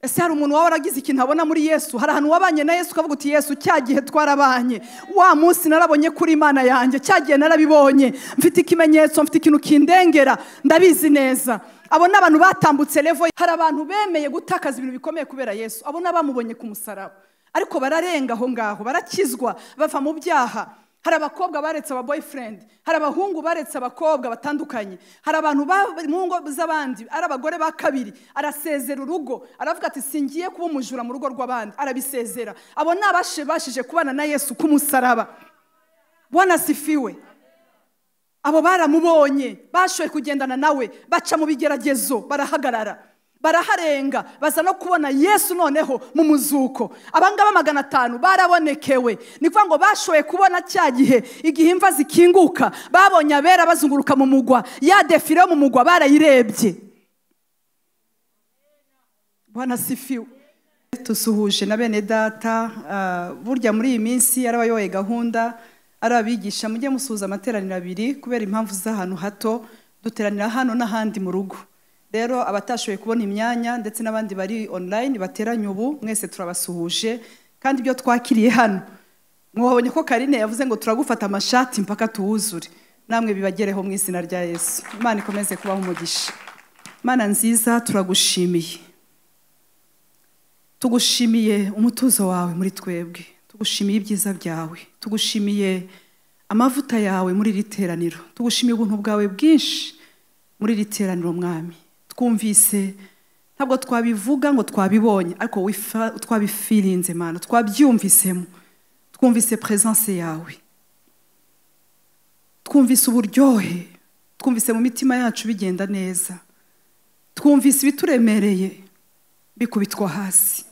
ese hari umuntu waba waragize ikintu abona muri yesu hari ahantu wabanye na yesu ukavuga uti yesu cya gihe twarabanye wa munsi narabonye kuri imana yanjye cya gihe narabibonye mfite ikimenyetso mfite ikintu kindengera ndabizi neza abo ni abantu batambutse revo hari abantu bemeye gutakaza ibintu bikomeye kubera yesu abo ni abamubonye ku musaraba ariko bararenga aho ngaho barakizwa bava mu byaha hari abakobwa baretse aba boyfriend hari abahungu baretse abakobwa batandukanye hari abantu ba- mu ngo z'abandi ari abagore ba kabiri arasezera urugo aravuga ati singiye kuba umujura mu rugo rw'abandi arabisezera abo ni abashije kubana na yesu k'umusaraba wanasifiwe abo baramubonye bashoboye kugendana nawe baca mu bigeragezo barahagarara baraharenga baza no kubona yesu noneho mu muzuko abangaba magana atanu barabonekewe ni ukuvuga ngo bashoboye kubona cya gihe igihe imva zikinguka babonye abera bazunguruka mu mugwa ya defire yo mu mugwa barayirebye banasifiwe tusuhuje na bene data ah, burya muri iyi minsi ari abayoboye gahunda ari abigisha mujye musuhuza amateraniro abiri kubera impamvu z'ahantu hato duteranira hano n'ahandi mu rugo rero abatashoboye kubona imyanya ndetse n'abandi bari online bateranye ubu mwese turabasuhuje kandi ibyo twakiriye hano mwabonye ko karine yavuze ngo turagufata amashati mpaka tuwuzure namwe bibagereho mu izina rya yesu imana ikomeze kubaho umugisha imana nziza turagushimiye tugushimiye umutuzo wawe muri twebwe tugushimiye ibyiza byawe tugushimiye amavuta yawe muri iri teraniro tugushimiye ubuntu bwawe bwinshi muri iri teraniro mwami twumvise ntabwo twabivuga ngo twabibonye ariko wifa- twabifirinze mana twabyumvisemo twumvise presence yawe twumvise uburyohe twumvise mu mitima yacu bigenda neza twumvise ibituremereye bikubitwa hasi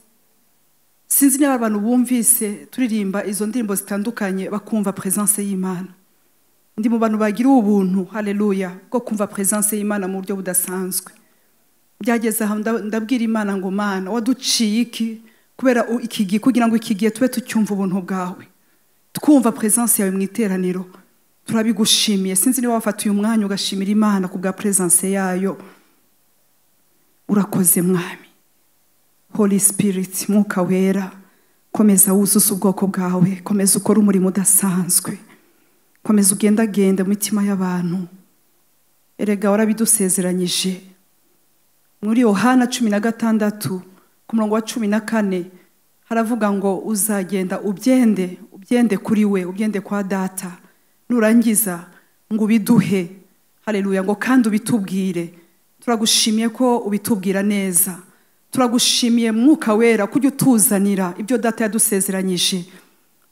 sinzi niba abantu bumvise turirimba izo ndirimbo zitandukanye bakumva presence y'imana ndi mu bantu bagiriwe ubuntu haleluya bwo kumva presence y'imana mu buryo budasanzwe byageze aho nda- ndabwira imana ngo mana waduciye iki kubera u- iki gihe kugira ngo iki gihe tube tucyumva ubuntu bwawe twumva presence yawe mu iteraniro turabigushimiye sinzi niba wafata uyu mwanya ugashimira imana ku bwa presence yayo urakoze mwami holy spirit mwuka wera komeza wuzuza ubwoko bwawe komeza ukore umurimo udasanzwe komeza ugendagende mu mitima y'abantu erega warabidusezeranyije muri yohana cumi na gatandatu ku murongo wa cumi na kane haravuga ngo uzagenda ubyende ubyende kuri we ubyende kwa data nurangiza ngo ubiduhe hareruya ngo kandi ubitubwire turagushimiye ko ubitubwira neza turagushimiye mwuka wera kujya utuzanira ibyo data yadusezeranyije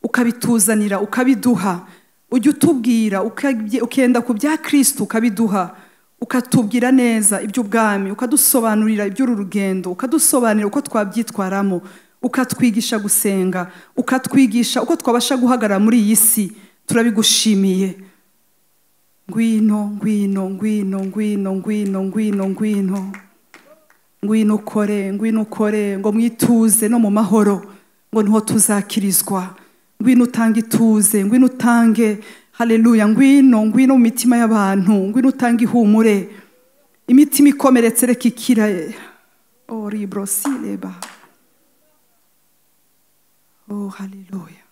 ukabituzanira ukabiduha ujya utubwira ukabye- ukenda ku bya kirisiti ukabiduha ukatubwira neza iby'ubwami ukadusobanurira iby'uru rugendo ukadusobanurira uko twabyitwaramo ukatwigisha gusenga ukatwigisha uko twabasha guhagarara muri iyi si turabigushimiye ngwino ngwino ngwino ngwino ngwino ngwino ngwino ngwino ukore ngwino ukore ngo mwituze no mu mahoro ngo niho tuzakirizwa ngwino utange ituze ngwino utange haleluya ngwino ngwino mu mitima y'abantu ngwino utange ihumure imitima ikomeretse reka ikira o ribrosireba o haleluya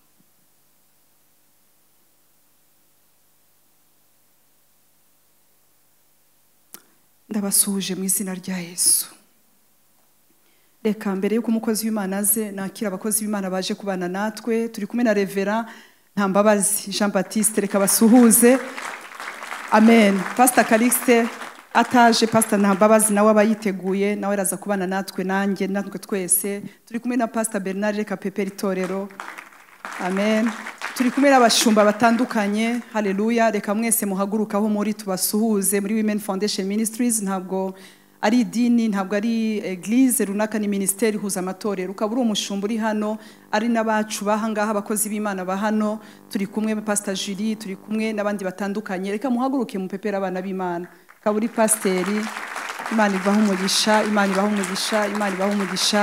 ndabasuhuje mu izina rya yesu reka mbere yuko umukozi w'imana aze nakira abakozi b'imana baje kubana natwe turi kumwe na revera ntambabazi jean batiste reka basuhuze amen pasita karikisite ataje pasita ntambabazi nawe aba yiteguye nawe araza kubana natwe nanjye natwe twese turi kumwe na pasita bernard reka pepera itorero amen turi kumwe n'abashumba batandukanye hareruya reka mwese muhaguruke aho muri tubasuhuze muri women foundation ministries ntabwo ari idini ntabwo ari eglise runaka ni minisiteri ihuza amatorero ukaba uri umushumba uri hano ari n'abacu bahangaha abakozi b'imana ba hano turi kumwe na pasita jiri turi kumwe n'abandi batandukanye reka muhaguruke mupepera abana b'imana ukaba uri pasiteri imana ibaha umugisha imana ibaha umugisha imana ibaha umugisha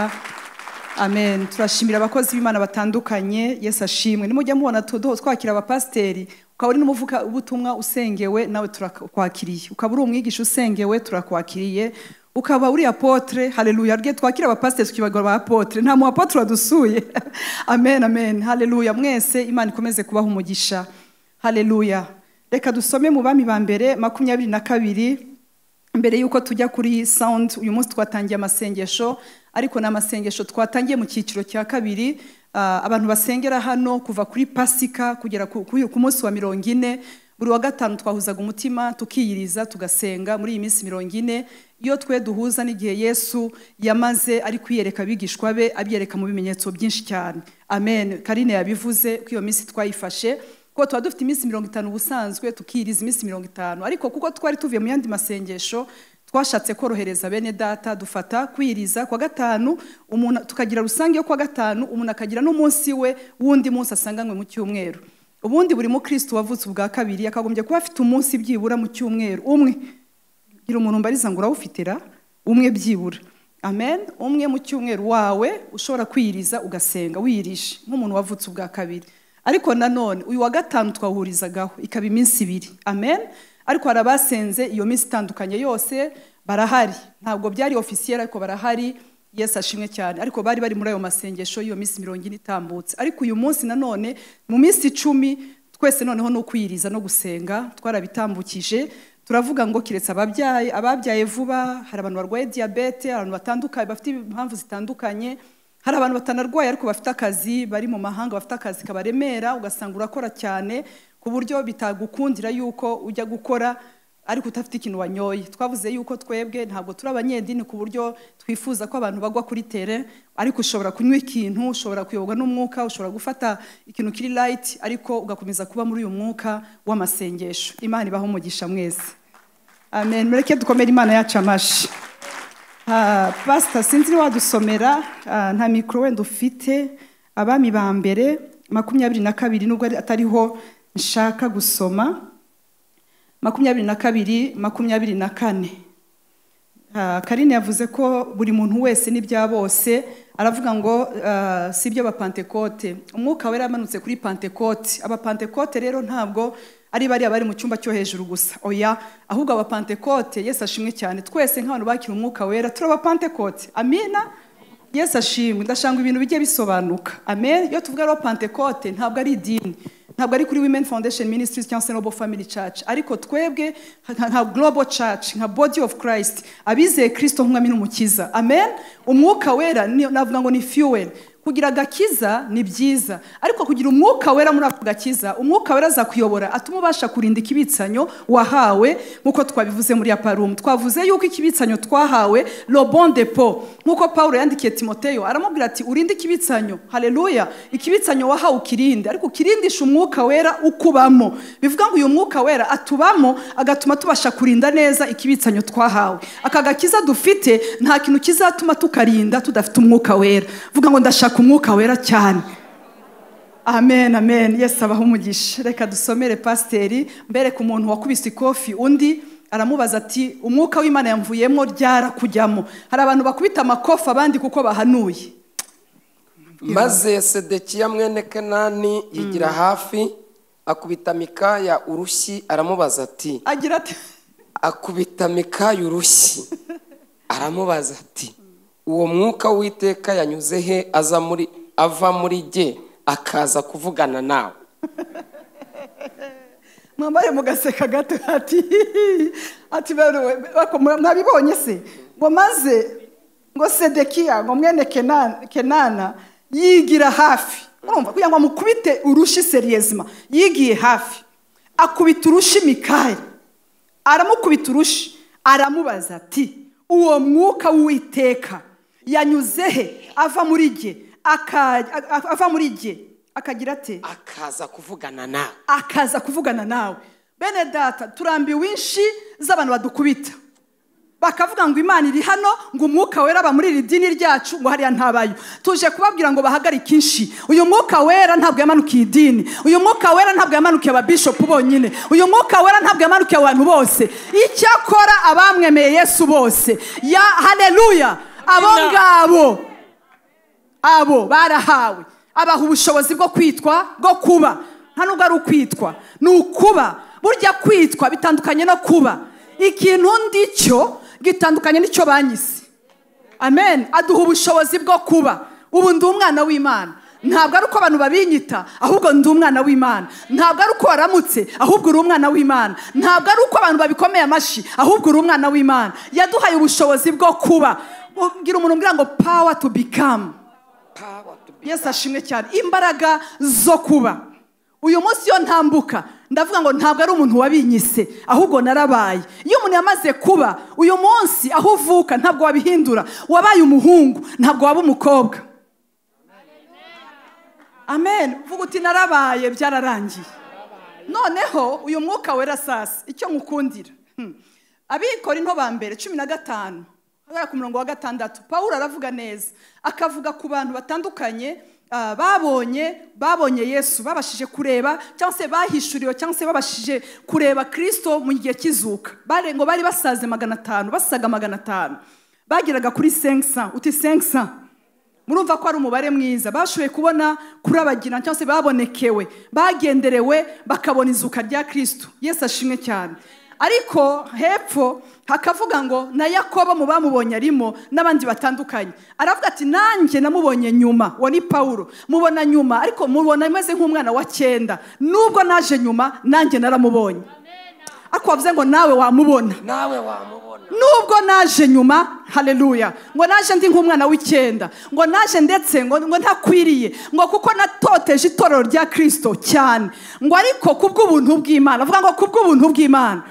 amen turashimira abakozi b'imana batandukanye yesu ashimwe nimujya mubona tudoho twakira abapasiteri ukaba uri n'umuvuka ubutumwa usengewe nawe turakwakiriye ukaba uri umwigisha usengewe turakwakiriye ukaba uri apotre haleluya rwe twakira abapasiteri tukibagora ba apotre nta mu apotre wadusuye amen amen haleluya mwese imana ikomeze kubaha umugisha haleluya reka dusome mu bami ba mbere makumyabiri na kabiri mbere y'uko tujya kuri sound uyu munsi twatangiye amasengesho ariko ni amasengesho twatangiye mu cyiciro cya kabiri ah, abantu basengera hano kuva kuri pasika kugera ku- kuri- ku munsi wa mirongo ine buri wa gatanu twahuzaga umutima tukiyiriza tugasenga muri iyi minsi mirongo ine iyo twe duhuza n'igihe yesu yamaze ari kwiyereka abigishwa be abyereka mu bimenyetso byinshi cyane amen karine yabivuze ko iyo minsi twayifashe kuko tuba dufite iminsi mirongo itanu ubusanzwe tukiriza iminsi mirongo itanu ariko kuko twari tuvuye mu yandi masengesho twashatse korohereza bene data dufata kwiriza kwa gatanu umuntu tukagira rusange yo kwa gatanu umuntu akagira n'umunsi we w'undi munsi asanganywe mu cyumweru ubundi buri mukristo wavutse ubwa kabiri yakagombye kuba afite umunsi byibura mu cyumweru umwe gira umuntu mbariza ngo urawufitira umwe byibura amen umwe mu cyumweru wawe ushobora kwiyiriza ugasenga wiyirishe nk'umuntu wavutse ubwa kabiri ariko nanone uyu wa gatanu twawuhurizagaho ikaba iminsi ibiri amen ariko hari abasenze iyo minsi itandukanye yose barahari ntabwo byari ofisiyeri ariko barahari yesu ashimwe cyane ariko bari bari muri ayo masengesho iyo minsi mirongo ine itambutse ariko uyu munsi nanone mu minsi icumi twese noneho ni ukwiyiriza no gusenga twarabitambukije turavuga ngo kiretse ababyaye ababyaye vuba hari abantu barwaye diyabete hari abantu batandukanye bafite impamvu zitandukanye hari abantu batanarwaye ariko bafite akazi bari mu mahanga bafite akazi kabaremera ugasanga urakora cyane ku buryo bitagukundira yuko ujya gukora ariko udafite ikintu wanyoye twavuze yuko twebwe ntabwo turi abanyedini ku buryo twifuza ko abantu bagwa kuri tere ariko ushobora kunywa ikintu ushobora kuyoborwa n'umwuka ushobora gufata ikintu kiri layiti ariko ugakomeza kuba muri uyu mwuka w'amasengesho imana ibaho umugisha mwese amen mureke dukomere imana yacu amashyi Ah, pasita sinzi niba wadusomera ah, nta mikoro wenda ufite abami ba mbere makumyabiri na kabiri nubwo ari- atariho nshaka gusoma makumyabiri na kabiri makumyabiri na kane Ah, karine yavuze ko buri muntu wese n'ibya bose aravuga ngo ah, si ibyo abapantekote umwuka wera yamanutse kuri pantekote abapantekote rero ntabwo ari bariya bari mu cyumba cyo hejuru gusa oya ahubwo abapantekote yesu ashimwe cyane twese nk'abantu bakira umwuka wera turi abapantekote amina yesu ashimwe ndashanga ibintu bijye bisobanuka amen iyo tuvuga rero pantekote ntabwo ari idini ntabwo ari kuri women foundation ministries cyangwa se noble family church ariko twebwe nka- nka global church nka body of christ abizeye kristo nk'umwami n'umukiza amen umwuka wera ni- navuga ngo ni fuel kugira agakiza ni byiza ariko kugira umwuka wera muri ako gakiza umwuka wera azakuyobora atuma ubasha kurinda ikibitsanyo wahawe nk'uko twabivuze muri aparumu twavuze yuko ikibitsanyo twahawe robon de po nk'uko paul yandikiye timoteyo aramubwira ati urinde ikibitsanyo haleluya ikibitsanyo wahawe ukirinde ariko ukirindisha umwuka wera ukubamo bivuga ngo uyu mwuka wera atubamo agatuma tubasha kurinda neza ikibitsanyo twahawe aka gakiza dufite nta kintu kizatuma tukarinda tudafite umwuka wera vuga ngo ndashaka umwuka wera cyane amen amen yesu abaho umugisha reka dusomere pasiteri mbereke umuntu wakubise ikofi undi aramubaza ati umwuka w'imana yamvuyemo ryara kujyamo hari abantu bakubita amakofi abandi kuko bahanuye maze sedekiya mwene kenani yigira hafi akubita mikaya urushyi aramubaza ati agira ati akubita mikaya urushyi aramubaza ati uwo mwuka w'iteka yanyuze he aza muri ava muri jye akaza kuvugana nawe mwambare mugaseka gato ati ati baruwe bako- mwabibonye se ngo maze ngo sedekiya ngo mwene Kenana- kenana yigira hafi urumva kugira ngo amukubite urushi seriyezima yigiye hafi akubita urushi mikaya aramukubita urushi aramubaza ati uwo mwuka w'uwiteka yanyuze he ava muri jye aka- a- ava muri jye akagira ate akaza kuvugana nawe akaza kuvugana nawe bene data turambiwe inshi z'abantu badukubita bakavuga ngo imana iri hano ngo umwuka wera aba muri iri dini ryacu ngo hariya ntabayo tuje kubabwira ngo bahagarike inshi uyu mwuka wera ntabwo yamanukiye idini uyu mwuka wera ntabwo yamanukiye ababishopu bonyine uyu mwuka wera ntabwo yamanukiye abantu bose icyakora abamwemeye yesu bose ya haleluya abo Amina. ngabo abo barahawe abaha ubushobozi bwo kwitwa bwo kuba nta nubwo ari ukwitwa ni ukuba burya kwitwa bitandukanye no kuba ikintu ndi cyo bwitandukanye n'icyo banyise amen aduha ubushobozi bwo kuba ubu ndi umwana w'imana ntabwo ari uko abantu babinyita ahubwo ndi umwana w'imana ntabwo ari uko waramutse ahubwo uri umwana w'imana ntabwo ari uko abantu babikomeye amashyi ahubwo uri umwana w'imana yaduhaye ubushozi bwo kuba ubwira umuntu umbwira ngo power to become Power to be- yesu ashimwe cyane imbaraga zo kuba uyu munsi iyo ntambuka ndavuga ngo ntabwo ari umuntu wabinyise ahubwo narabaye iyo umuntu yamaze kuba uyu munsi aho uvuka ntabwo wabihindura wabaye umuhungu ntabwo waba umukobwa amen uvuga uti narabaye byararangiye noneho uyu mwuka wera sasi icyo nkukundira Hmm. abikora into ba mbere cumi na gatanu ahagana ku murongo wa gatandatu paul aravuga neza akavuga ku bantu batandukanye ah, babonye babonye yesu babashije kureba cyangwa se bahishuriwe cyangwa se babashije kureba kirisito mu gihe cy'izuka Bare- ngo bari basaze magana atanu basaga magana atanu bageraga kuri senkisa uti senkisa murumva ko ari umubare mwiza bashoboye kubona kurabagirana cyangwa se babonekewe bagenderewe bakabona izuka rya kirisitu yesu ashimwe cyane ariko hepfo hakavuga ngo na yakobo mu bamubonye arimo n'abandi batandukanye aravuga ati nanjye namubonye nyuma uwo ni pawulo mubona nyuma ariko mubona ameze nk'umwana wa cyenda nubwo naje nyuma nanjye naramubonye ariko wavuze ngo nawe wamubona nawe wamubona nubwo naje nyuma haleluya ngo naje ndi nk'umwana w'icyenda ngo naje ndetse ngo ngo ntakwiriye ngo kuko natoteje itorero rya kirisito cyane ngo ariko ku bw'ubuntu bw'imana avuga ngo ku bw'ubuntu bw'imana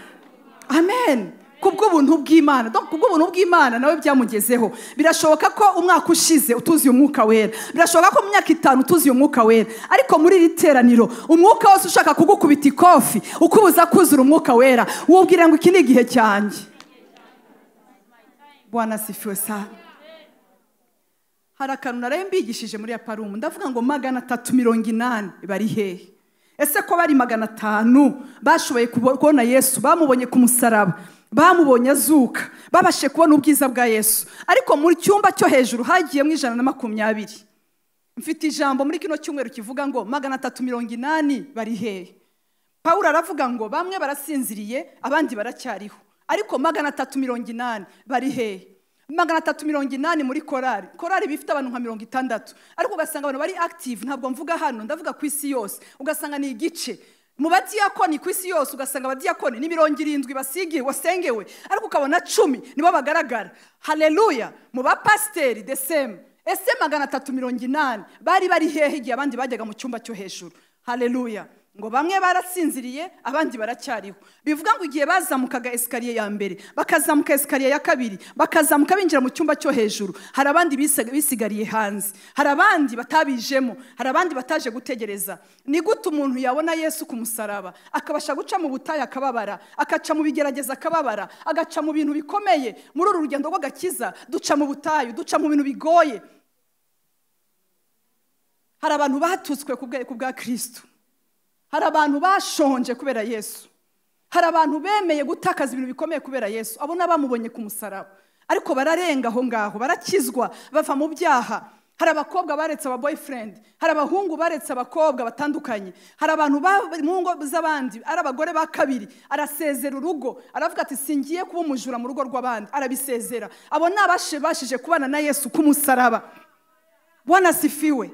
amen ku bw'ubuntu bw'imana Donc, ku bw'ubuntu bw'imana nawe byamugezeho birashoboka ko umwaka ushize utuzi uyu mwuka wera birashoboka ko mu myaka itanu utuzi uyu mwuka wera ariko muri iri teraniro umwuka wose ushaka kugukubita ikofi ukubuza kuzura umwuka wera wubwira ngo iki ni igihe cyanjye bwana asifiwe sana hari akantu naraye mbigishije muri aparumu ndavuga ngo magana atatu mirongo inani bari hehe ese ko bari magana atanu bashoboye kubo- kubona yesu bamubonye ku musaraba bamubonye azuka babashije kubona ubwiza bwa yesu ariko mu cyumba cyo hejuru hagiyemo ijana na makumyabiri mfite ijambo muri kino cyumweru kivuga ngo magana atatu mirongo inani bari hehe pawulo aravuga ngo bamwe barasinziriye abandi baracyariho ariko magana atatu mirongo inani bari hehe magana atatu mirongo inani muri korari korari bifite abantu nka mirongo itandatu ariko ugasanga abantu bari active ntabwo mvuga hano ndavuga ku isi yose ugasanga ni igice mu badiyakoni ku isi yose ugasanga abadiyakoni ni mirongo irindwi basigiwe wasengewe ariko ukabona cumi nibo bagaragara haleluya mu bapasiteri the same ese magana atatu mirongo inani bari bari hehe igihe abandi bajyaga mu cyumba cyo hejuru haleluya ngo bamwe barasinziriye abandi baracyariho bivuga ngo igihe bazamukaga esikariye ya mbere bakazamuka esikariye ya kabiri bakazamuka binjira mu cyumba cyo hejuru hari abandi bisiga- bisigariye hanze hari abandi batabijemo hari abandi bataje gutegereza ni gute umuntu yabona yesu ku musaraba akabasha guca mu butayu akababara akaca mu bigerageza akababara agaca mu bintu bikomeye muri uru rugendo rw'agakiza duca mu butayu duca mu bintu bigoye hari abantu batutswe ku bwa- ku bwa kirisito hari abantu bashonje kubera yesu hari abantu bemeye gutakaza ibintu bikomeye kubera yesu abo ni abamubonye ku musaraba ariko bararenga aho ngaho barakizwa bava mu byaha hari abakobwa baretse aba boyfriend hari abahungu baretse abakobwa batandukanye hari abantu ba- mu ngo z'abandi ari abagore ba kabiri arasezera urugo aravuga ati singiye kuba umujura mu rugo rw'abandi arabisezera abo ni abashije kubana na yesu ku musaraba wanasifiwe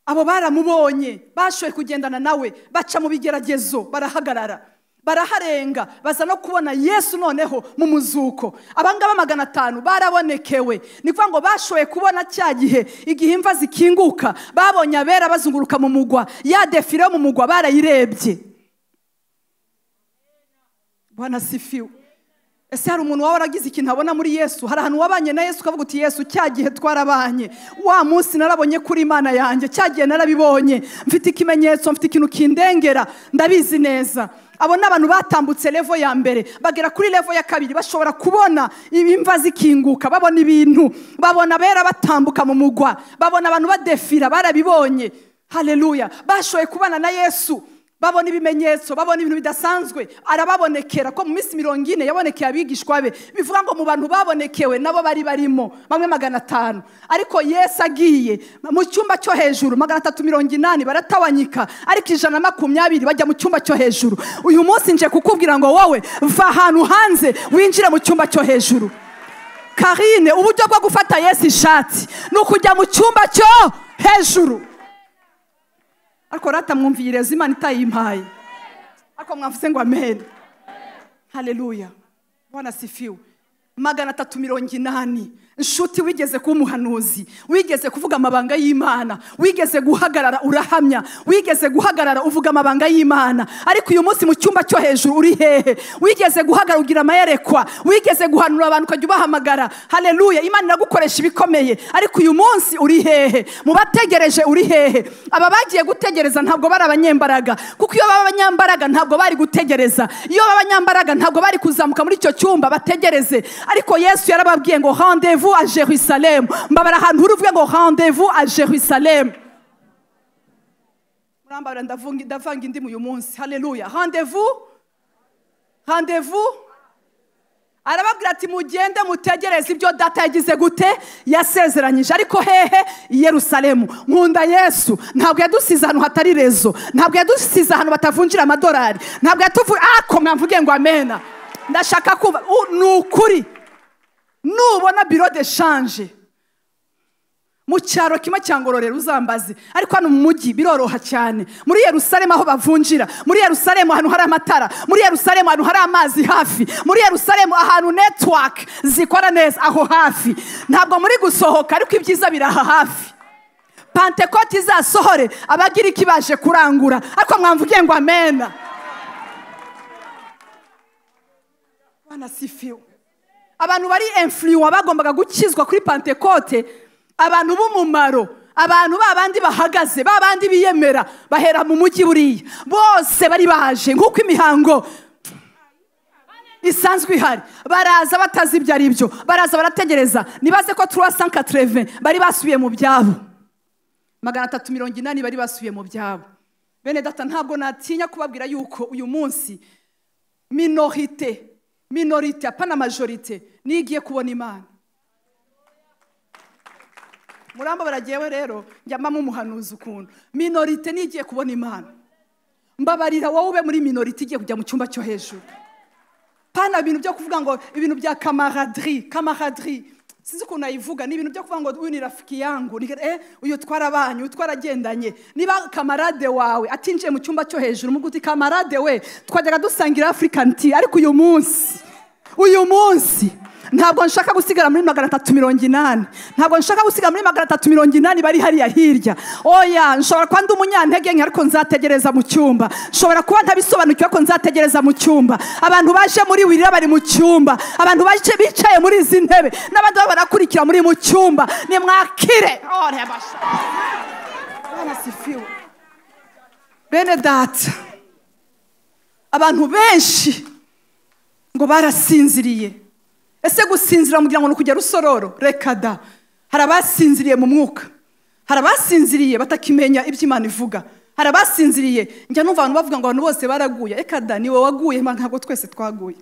abo baramubonye bashoboye kugendana nawe baca mu bigeragezo barahagarara baraharenga baza no kubona yesu noneho mu muzuko abangaba magana atanu barabonekewe ni ukuvuga ngo bashoboye kubona cya gihe igihe imva zikinguka babonye abera bazunguruka mu mugwa ya defire yo mu mugwa barayirebye banasifiwe ese hari umuntu waba waragize ikintu abona muri yesu hari ahantu wabanye na yesu ukavuga uti yesu cya gihe twarabanye wa munsi narabonye kuri imana yanjye cya gihe narabibonye mfite ikimenyetso mfite ikintu kindengera ndabizi neza abo ni abantu batambutse levo ya mbere bagera kuri levo ya kabiri bashobora kubona imva zikinguka babona ibintu babona abera batambuka mu mugwa babona abantu badefira barabibonye haleluya bashoboye kubana na yesu babona ibimenyetso babona ibintu bidasanzwe arababonekera ko mu minsi mirongo ine yabonekeye abigishwa be bivuga ngo mu bantu babonekewe nabo bari barimo bamwe magana atanu ariko yesu agiye mu cyumba cyo hejuru magana atatu mirongo inani baratabanyika ariko ijana na makumyabiri bajya mu cyumba cyo hejuru uyu munsi nje kukubwira ngo wowe va ahantu hanze winjire mu cyumba cyo hejuru karine uburyo bwo gufata yesu ishati ni ukujya mu cyumba cyo hejuru ariko ratamwumviyereza imana itayimpaye ariko mwavuze ngo amen hareruya ubona sifiwe magana atatu mirongo inani inshuti wigeze kuba umuhanuzi wigeze kuvuga amabanga y'imana wigeze guhagarara urahamya wigeze guhagarara uvuga amabanga y'imana ariko uyu munsi mu cyumba cyo hejuru uri hehe wigeze guhagarara ugira amayerekwa wigeze guhanura abantu ukajya ubahamagara hareruya imana iragukoresha ibikomeye ariko uyu munsi uri hehe mu bategereje uri hehe aba bagiye gutegereza ntabwo bari abanyembaraga kuko iyo baba abanyambaraga ntabwo bari gutegereza iyo baba abanyambaraga ntabwo bari kuzamuka muri icyo cyumba bategereze ariko yesu yarababwiye ngo handevu rendez-vous à Jérusalem. Mbabara ahantu uri uvuge ngo rendez-vous à Jérusalem. Murambara ndavunga ndavanga indimu uyu munsi. Haleluya. Rendez-vous. Rendez-vous. Arababwira ati mugende mutegereze ibyo data yagize gute yasezeranyije ariko hehe i Yerusalemu nkunda Yesu ntabwo yadusize ahantu hatari rezo ntabwo yadusize ahantu batavunjira amadolari ntabwo yatuvuye ako mwamvuge ngo amena ndashaka kumva U- ni ukuri nubona biro de shanje mu cyaro kimwe cya ngororero uzambaze ariko hano mu mujyi biroroha cyane muri yerusalemu aho bavunjira muri yerusalemu ahantu hari amatara muri yerusalemu ahantu hari amazi hafi muri yerusalemu ahantu netiwake zikora neza aho hafi ntabwo muri gusohoka ariko ibyiza biri aha hafi pantekoti izasohore abagiriki baje kurangura ariko mwamvuge ngo amena banasifiwe abantu bari enfuriwa bagombaga gukizwa kuri pantekote abantu b'umumaro abantu ba bandi bahagaze ba bandi biyemera bahera mu mujyi buriya bose bari baje nk'uko imihango isanzwe ihari baraza batazi ibyo ari byo baraza barategereza nibaze ko turuwa sanka tereve bari basubiye mu byabo magana atatu mirongo inani bari basubiye mu byabo bene data ntabwo natinya kubabwira yuko uyu munsi minorite minorite apana majorite niyo igiye kubona imana murambo baragewe rero njya mbamo umuhanuzi ukuntu minorite niyo igiye kubona imana mbabarira wowe ube muri minorite igiye kujya mu cyumba cyo hejuru pana ibintu byo kuvuga ngo ibintu bya kamaradiri kamaradiri sinzi ukuntu nayivuga ni ibintu byo kuvuga ngo uyu ni rafiki yangu ni- eh, uyu twarabanye uyu twaragendanye niba kamarade wawe atinjiye mu cyumba cyo hejuru muguti kamarade we twajyaga dusangira afurikani ti ariko uyu munsi uyu munsi ntabwo nshaka gusigara muri magana atatu mirongo inani ntabwo nshaka gusigara muri magana atatu mirongo inani bari hariya hirya oya nshobora kuba ndi umunyantege nke ariko nzategereza mu cyumba nshobora kuba ntabisobanukiwe ariko nzategereza mu cyumba abantu baje muri wirira bari mu cyumba abantu baje bicaye muri izi ntebe n'abandi baba barakurikira muri mu cyumba nimwakire Oh, rebasha. Bwana asifiwe. bene data abantu benshi ngo barasinziriye ese gusinzira mugira ngo ni ukujya rusororo reka da hari abasinziriye mu mwuka hari abasinziriye batakimenya ibyo imana ivuga hari abasinziriye njya numva abantu bavuga ngo abantu bose baraguye reka da ni wowe waguye Imana ntabwo twese twaguye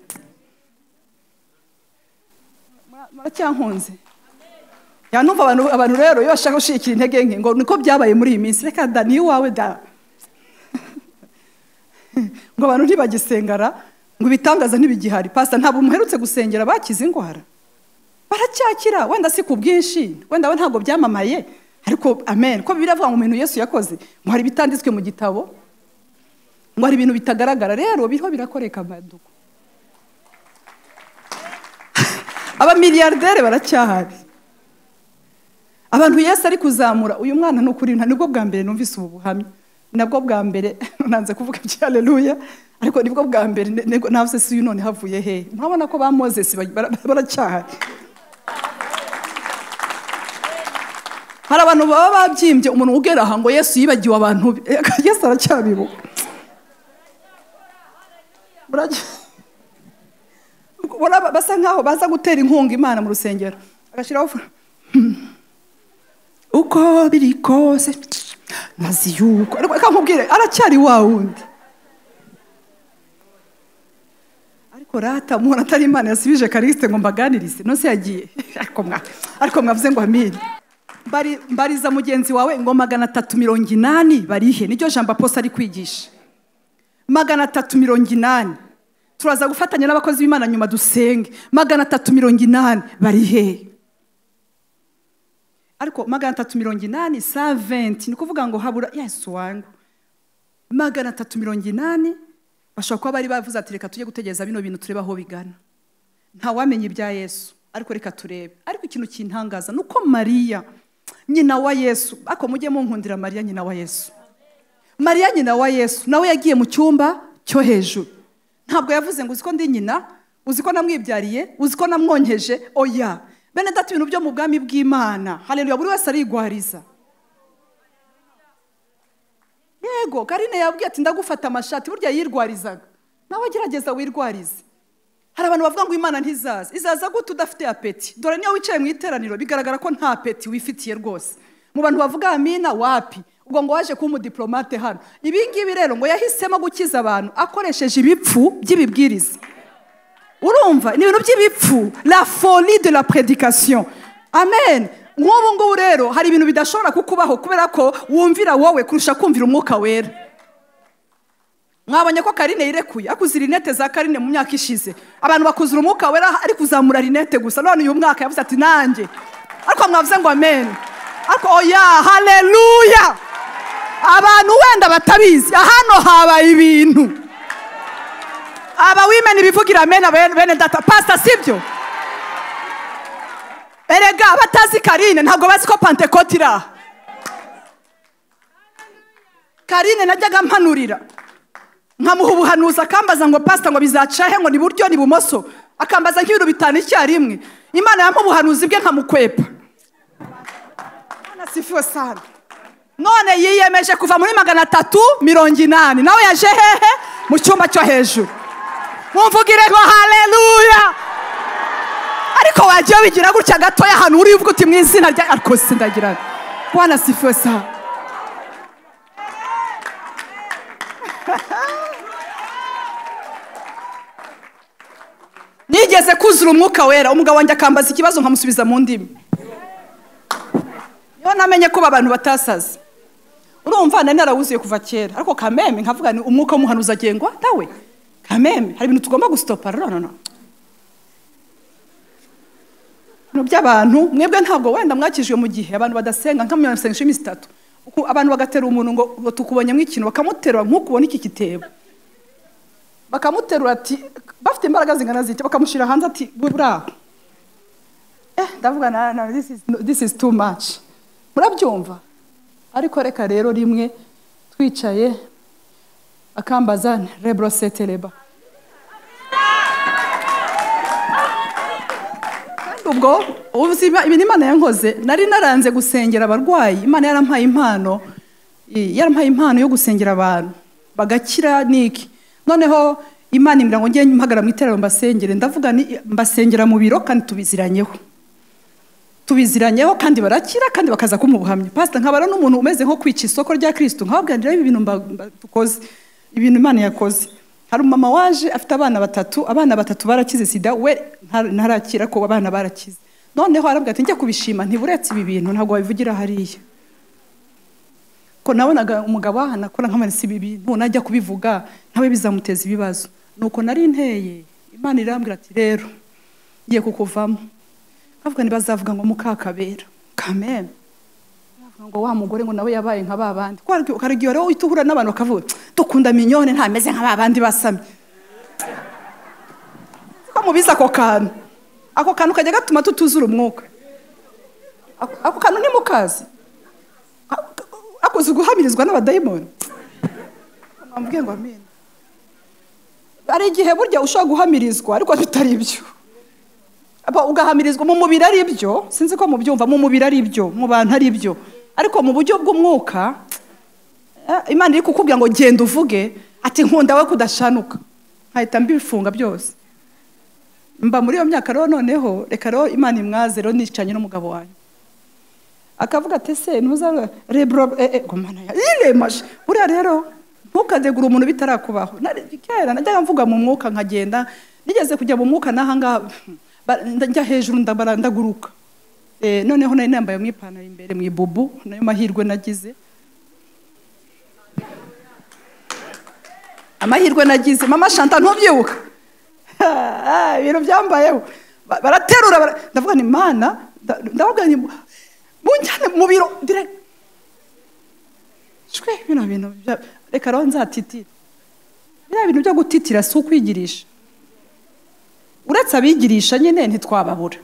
Mura- muracyankunze ya numva abantu abantu rero iyo bashaka gushikira intege nke ngo niko byabaye muri iyi minsi reka da ni iwawe da ngo abantu ntibagisengara ngo ibitangaza ntibigihari pasita ntabwo muherutse gusengera bakize indwara baracyakira wenda si ku bwinshi wenda we ntabwo byamamaye ariko amen ko biravuga mu bintu yesu yakoze ngo hari ibitanditswe mu gitabo ngo hari ibintu bitagaragara rero biriho birakoreka amaduko abamiliyarderi baracyahari abantu yesu ari kuzamura uyu mwana ni ukuri nta nibwo bwa mbere numvise ubu buhamya nabwo bwa mbere nanze kuvuga ibya aleluya ariko nibwo bwa mbere ne- ne- navuze si uyu none havuye hehe murabona ko ba mozesi ba- bara- baracyahari hari abantu baba babyimbye umuntu ugera aha ngo yesu yibagiwe abantu be yesu aracyabibuka Muracya- Ubona basa nkaho baza gutera inkunga imana mu rusengero agashyiraho fu- uko biri kose ntazi yuko reka nkubwire aracyari wa wundi korata umuntu atari imana yasubije karisite ngo mbaganirize nose yagiye ariko mwa ariko mwavuze ngo amire Mbari- mbariza mugenzi wawe ngo magana atatu mirongo inani barihe niryo jambo aposa ari kwigisha magana atatu mirongo inani turaza gufatanya n'abakozi b'imana nyuma dusenge magana atatu mirongo inani barihe ariko magana atatu mirongo inani sa venti ni ukuvuga ngo habura yesu wangu magana atatu mirongo inani bashobora kuba bari bavuze ati reka tujye gutegereza bino bintu turebe aho bigana ntawamenya ibya yesu ariko reka turebe ariko ikintu kintangaza ni uko mariya nyina wa yesu ariko mujye munkundira mariya nyina wa yesu mariya nyina wa yesu nawe yagiye mu cyumba cyo hejuru ntabwo yavuze ngo uzi ko ndi nyina uzi ko namwibyariye uzi ko namwonkeje oya bene data ibintu byo mu bwami bw'imana hareruya buri wese arigwariza yego karine yabwiye ati ndagufata amashati burya yirwarizaga nawe gerageza wirwarize hari abantu bavuga ngo imana ntizaza izaza gute udafite apeti dore niyo wicaye mu iteraniro bigaragara ko nta peti wifitiye rwose mu bantu bavuga amina wapi ubwo ngo waje kuba umudiplomate hano ibi ngibi rero ngo yahisemo gukiza abantu akoresheje ibipfu by'ibibwiriza urumva ni ibintu by'ibipfu la folie de la prédication amen nk'ubu ngubu rero hari ibintu bidashobora kukubaho kubera ko wumvira wowe kurusha kumvira umwuka wera mwabonye ko karine yirekuye akuze rinete za karine mu myaka ishize abantu bakuzura umwuka wera ari kuzamura rinete gusa none uyu mwaka yavuze ati nanjye ariko mwavuze ngo amen ariko oya haleluya abantu wenda batabizi hano habaye ibintu aba wimeni bivugira amen bene bene data pasita sibyo erega abatazi karine ntabwo bazi ko pantekote iri aha karine najyaga mpanurira nkamuha ubuhanuzi akambaza ngo pasita ngo bizaca he ngo ni buryo ni bumoso akambaza nk'ibintu bitanu icyarimwe imana yamuha ubuhanuzi bwe nkamukwepa Imana sifiwe sana none yiyemeje kuva muri magana atatu mirongo inani nawe yaje hehe mu cyumba cyo hejuru mumvugire ngo haleluya ariko wagiye wigira gutya gatoya ahantu uri uvuga uti mu izina rya ariko sindagira bwana sifiwe sana nigeze kuzura umwuka wera umugabo wanjye akambaza ikibazo nkamusubiza mu ndimi niho namenye kuba abantu batasaze urumva nari narawuzuye kuva kera ariko kameme nkavuga ni umwuka w'umuhanuzi agengwa nawe kameme hari ibintu tugomba gusitopa nonono ibintu by'abantu mwebwe ntabwo wenda mwakijwe mu gihe abantu badasenga nka mirongo irindwi cumi n'itatu Uku- abantu bagatera umuntu ngo ngo tukubonyemo ikintu bakamuterura nk'ukubona iki gitebo bakamuterura ati bafite imbaraga zingana zite bakamushyira hanze ati buriya eh ndavuga na na this is this is too much murabyumva ariko reka rero rimwe twicaye akambaza rebroseteleba ubwo ubuzima ibi ni imana yankoze nari naranze gusengera abarwayi imana yarampaye impano i- yarampaye impano yo gusengera abantu bagakira niki noneho imana imbwira ngo ngende mpagara mu iteraniro mbasengere ndavuga ni mbasengera mu biro kandi tubiziranyeho tubiziranyeho kandi barakira kandi bakaza kumuha ubuhamya pasita nkabara n'umuntu umeze nko kwica isoko rya kirisitu nkababwanira ibi bintu mba- mba- dukoze ibintu imana yakoze hari umumama waje afite abana batatu abana batatu barakize sida we ntar- ntarakira ko abana barakize noneho arabwira ati njye kubishima ntiburetse ibi bintu ntabwo wabivugira hariya ko nabonaga umugabo aha nakora nkamanitse ibi bintu najya kubivuga nawe bizamuteza ibibazo nuko nari nteye imana irambwira ati rero ngiye kukuvamo nkavuga ntibazavuga ngo mukakabera kameme bavuga ngo wa mugore ngo nawe yabaye nka ba bandi hari igihe rero uhita uhura n'abantu bakavuga dukunda minyone ntameze nka ba bandi basamye ko mubizi ako kantu ako kantu kajya gatuma tutuzura umwuka ako ako kantu ntimukazi akoze guhamirizwa n'abadayimoni mwambwiye ngo amina hari igihe burya ushobora guhamirizwa ariko bitari ibyo Aba, ugahamirizwa mu mubiri ari byo sinzi ko mubyumva mu mubiri ari byo mu bantu ari byo ariko mu buryo bw'umwuka eh, imana iri kukubwira ngo genda uvuge ati nkunda we kudashanuka nkahita mbifunga byose mba muri iyo myaka rero noneho reka rero imana imwaze rero nicanye n'umugabo wanjye akavuga ati ese ntuzarwe rebro eh, eh, gomana ya iremashe buriya rero ntukadegura umuntu bitarakubaho Na- kera najyaga mvuga mu mwuka nkagenda nigeze kujya mu mwuka n'ahangaha ba- njya hejuru ndabara ndaguruka Eh, noneho nari nambaye mu ipantaro imbere mu ibubu nayo mahirwe nagize amahirwe nagize mama shanta ntubyibuka Ah, ibintu byambayeho Ba- baraterura bara- ndavuga ni mana nda- ndababwira nti munjyane mu biro direct shwe bino bintu bya- reka rero nzatitira biriya bintu byo gutitira si ukwigirisha uretse abigirisha nyine ntitwababura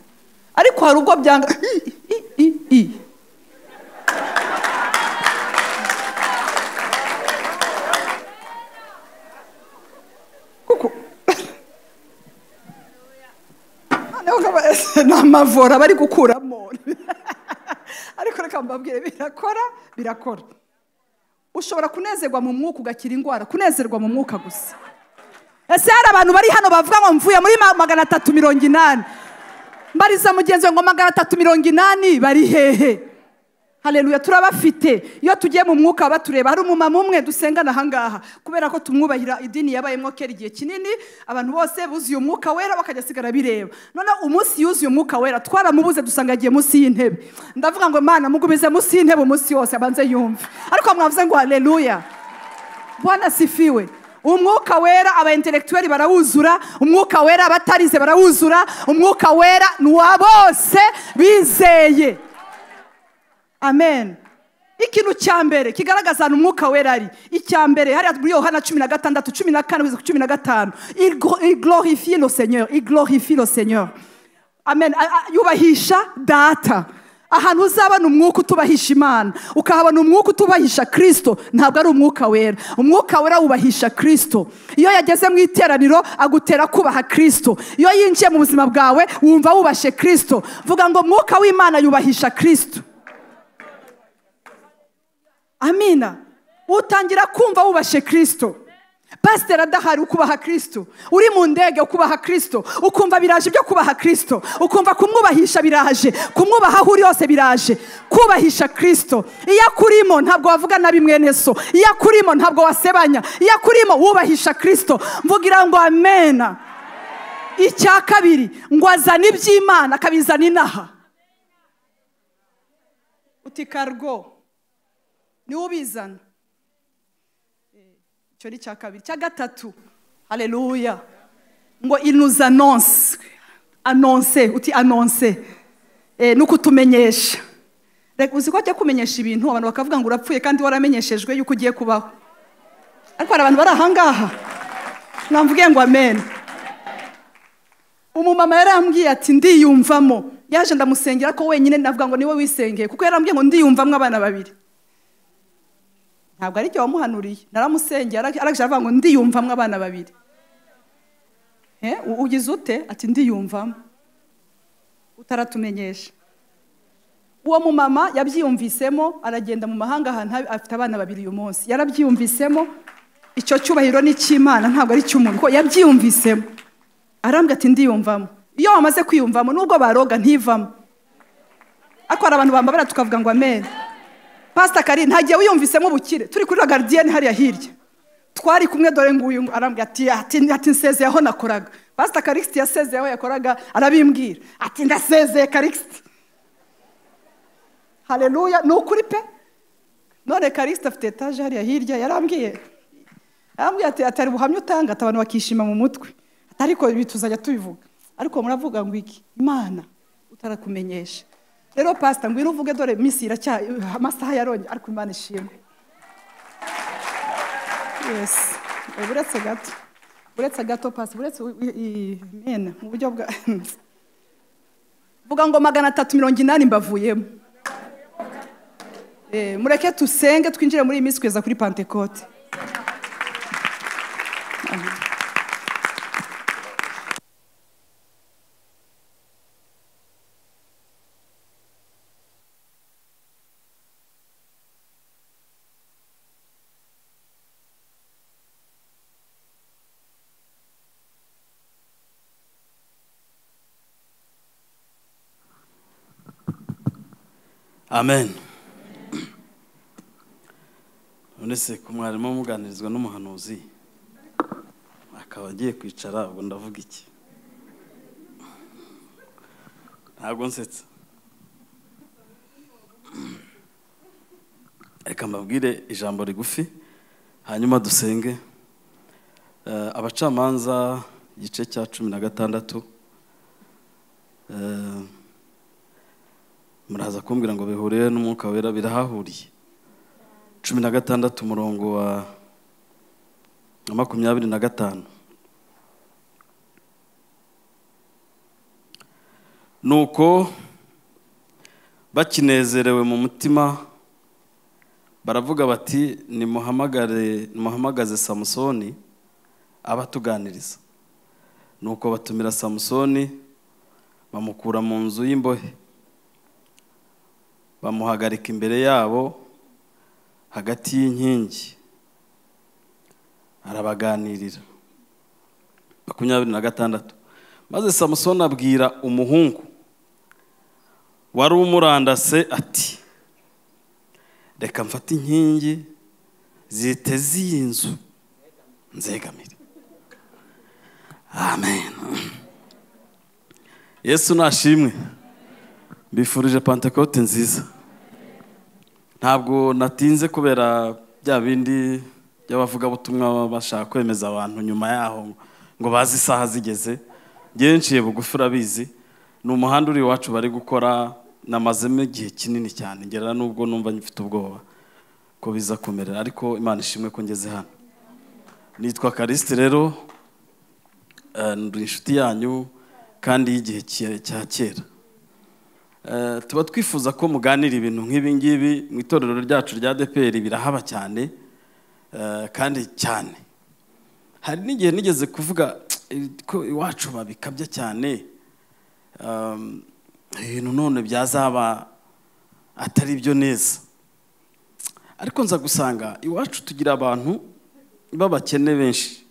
ariko hari ubwo byanga I, i, i, i. kuko noneho nkaba- ese ni amavora bari gukuramo ariko reka mbabwire birakora birakora ushobora kunezerwa mu mwuka ugakira indwara kunezerwa mu mwuka gusa ese hari abantu bari hano bavuga ngo mvuye muri ma- magana atatu mirongo inani mbariza mugenzi we ngo magana atatu mirongo inani bari hehe hareruya turabafite iyo tugiye mu mwuka batureba hari umumama umwe dusengana ahangaha kubera ko tumwubahira idini yabayemo kera igihe kinini abantu bose buzuye umwuka wera bakajya sigara bireba noneho umunsi yuzuye umwuka wera twaramubuze dusanga yagiye munsi y'intebe ndavuga ngo mana mugumize munsi y'intebe umunsi yose abanze yumve ariko mwavuze ngo hareruya bwana sifiwe umwuka wera aba intellectuel barawuzura umwuka wera abatarize barawuzura umwuka wera ni uwa bose bizeye amen ikintu cya mbere kigaragaza ahantu umwuka wera ari icya mbere hariya muri yohana cumi na gatandatu cumi na kane kugeza ku cumi na gatanu iglorifie lo seigneur iglorifie lo seigneur amen A- a- yubahisha data ahantu uzabona umwuka utubahisha imana ukahabona umwuka utubahisha kirisito ntabwo ari umwuka wera umwuka wera wubahisha kirisito iyo yageze mu iteraniro agutera kubaha kirisito iyo yinjiye mu buzima bwawe wumva wubashe kirisito vuga ngo umwuka w'imana yubahisha kirisito amina utangira kumva wubashe kirisito pasiteri adahari ukubaha kirisito uri mu ndege ukubaha kirisito ukumva biraje ibyo kubaha kirisito ukumva kumwubahisha biraje kumwubaha aho uri hose biraje kubahisha kirisito iyo akurimo ntabwo wavuga nabi mwene so iyo akurimo ntabwo wasebanya iyo akurimo wubahisha kirisito mvugira ngo amena icya kabiri ngo azane iby'imana akabizana inaha uti kargo niwe ubizana Eh, icyo ni icya kabiri icya gatatu hareruya ngo inuza anonse anonse uti anonse Eh, ni ukutumenyesha Reka uzi ko ajya kumenyesha ibintu abantu bakavuga ngo urapfuye kandi waramenyeshejwe yuko ugiye kubaho ariko hari abantu bari ahangaha namvuge ngo amen umumama yarambwiye ati ndiyumvamo yaje ndamusengera ko wenyine navuga ngo niwe wisengeye kuko yarambwiye ngo ndiyumvamo abana babiri ntabwo ari cyo wamuhanuriye naramusengeye ara- arangije aravuga ngo ndiyumvamo abana babiri Eh, u- ugize ute ati ndiyumvamo utaratumenyesha uwo mumama yabyiyumvisemo aragenda mu mahanga ahantu habi- afite abana babiri uyu munsi yarabyiyumvisemo icyo cyubahiro ni icy'imana ntabwo ari icy'umuntu kuko yabyiyumvisemo arambwira ati ndiyumvamo iyo wamaze kwiyumvamo nubwo baroga ntivamo ariko hari abantu bambabara tukavuga ngo amen pasita kari ntagiye wiyumvisemo ubukire turi kuri garidiyeni hariya hirya twari kumwe dore nguyu ngo arambwira ati ati ati nsezeye aho nakoraga pasita karikisiti yasezeye aho yakoraga arabimbwira ati ndasezeye karikisiti hareruya ni ukuri pe none karikisiti afite etaje hariya hirya yarambwiye yarambwiye ati atari buhamya utanga ati abantu bakishima mu mutwe ati ariko ibi tuzajya tubivuga ariko muravuga ngo iki imana utarakumenyesha rero pasita ngwino uvuge dore minsi iracya amasaha yarongeye ariko imana ishimwe yes Eh, buretse gato buretse gato pasita buretse u- i- i- mena mu buryo bwa vuga ngo magana atatu mirongo inani mbavuyemo Eh, mureke tusenge twinjire muri iyi minsi kugeza kuri pantekote amen uretse ku mwarimu muganirizwa n'umuhanuzi akaba agiye kwicara ubwo ndavuga iki ntabwo nsetsa reka mbabwire ijambo rigufi hanyuma dusenge Eh, abacamanza igice cya cumi na gatandatu eh, muraza kumbwira ngo bihuriye n'umwuka wera birahahuriye cumi na gatandatu umurongo wa wa makumyabiri na gatanu nuko bakinezerewe mu mutima baravuga bati nimuhamagare nimuhamagaze samusoni abatuganiriza nuko batumira samusoni bamukura mu nzu y'imbohe bamuhagarika imbere yabo hagati y'inkingi arabaganirira makumyabiri na gatandatu maze samusoni abwira umuhungu wari umurandase ati reka mfate inkingi ziteze iyi nzu nzegamire amen yesu nashimwe mbifurije pantekote nziza ntabwo natinze kubera bya bindi by'abavugabutumwa bashaka kwemeza abantu nyuma yaho ngo baze isaha zigeze ngenciye bugufi urabizi ni umuhanda uri iwacu bari gukora namazemo igihe kinini cyane ngera n'ubwo numva ngifite ubwoba ko biza kumerera ariko imana ishimwe ko ngeze hano nitwa karisite rero eh, ndi inshuti yanyu kandi y'igihe ki- cya kera Eh, tuba twifuza ko muganira ibintu nk'ibi ngibi mu itorero ryacu rya deperi birahaba cyane eh, kandi cyane hari n'igihe nigeze kuvuga ko iwacu babikabya cyane um, ibintu none byazaba atari byo neza ariko nza gusanga iwacu tugira abantu b'abakene benshi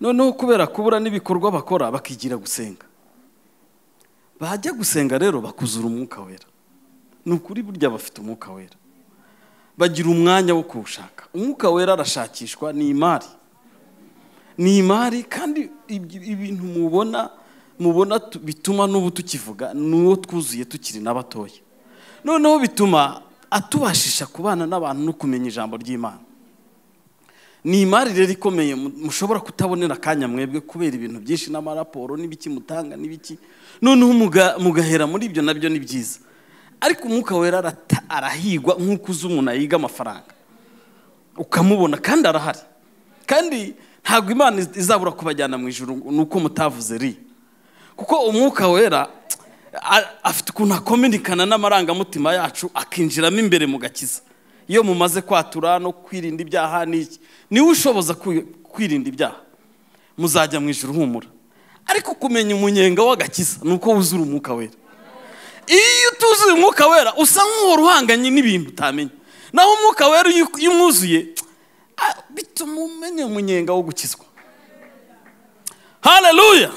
noneho kubera kubura n'ibikorwa bakora bakigira gusenga bajya gusenga rero bakuzura umwuka wera ni ukuri burya bafite umwuka wera bagira umwanya wo kuwushaka umwuka wera arashakishwa ni imari ni imari kandi ibi- ibintu mubona mubona tu- bituma n'ubu tukivuga n'uwo twuzuye tukiri n'abatoya noneho bituma atubashisha kubana n'abantu no kumenya ijambo ry'imana ni imari rero ikomeye mu- mushobora kutabonera akanya mwebwe kubera ibintu byinshi n'amaraporo n'ibiki mutanga n'ibiki noneho muga- mugahera muri ibyo nabyo ni byiza ariko umwuka wera arata- arahigwa nk'uko uzi umuntu ayiga amafaranga ukamubona kandi arahari kandi ntabwo imana iz- izabura kubajyana mu ijoro nuko mutavuze ri kuko umwuka wera a- afite ukuntu akominikana n'amarangamutima yacu akinjiramo imbere mu gakiza iyo mumaze kwatura no kwirinda ibyaha n'iki niwe ushoboza kwi- kwirinda ibyaha muzajya mu ijoro humura ariko kumenya umunyenga w'agakiza ni uko wuzura umwuka wera iyo utuzuye umwuka wera usa nk'uhora uhanganye n'ibintu utamenya naho umwuka wera iyo iyo umwuzuye ah, bituma umenya umunyenga wo gukizwa haleluya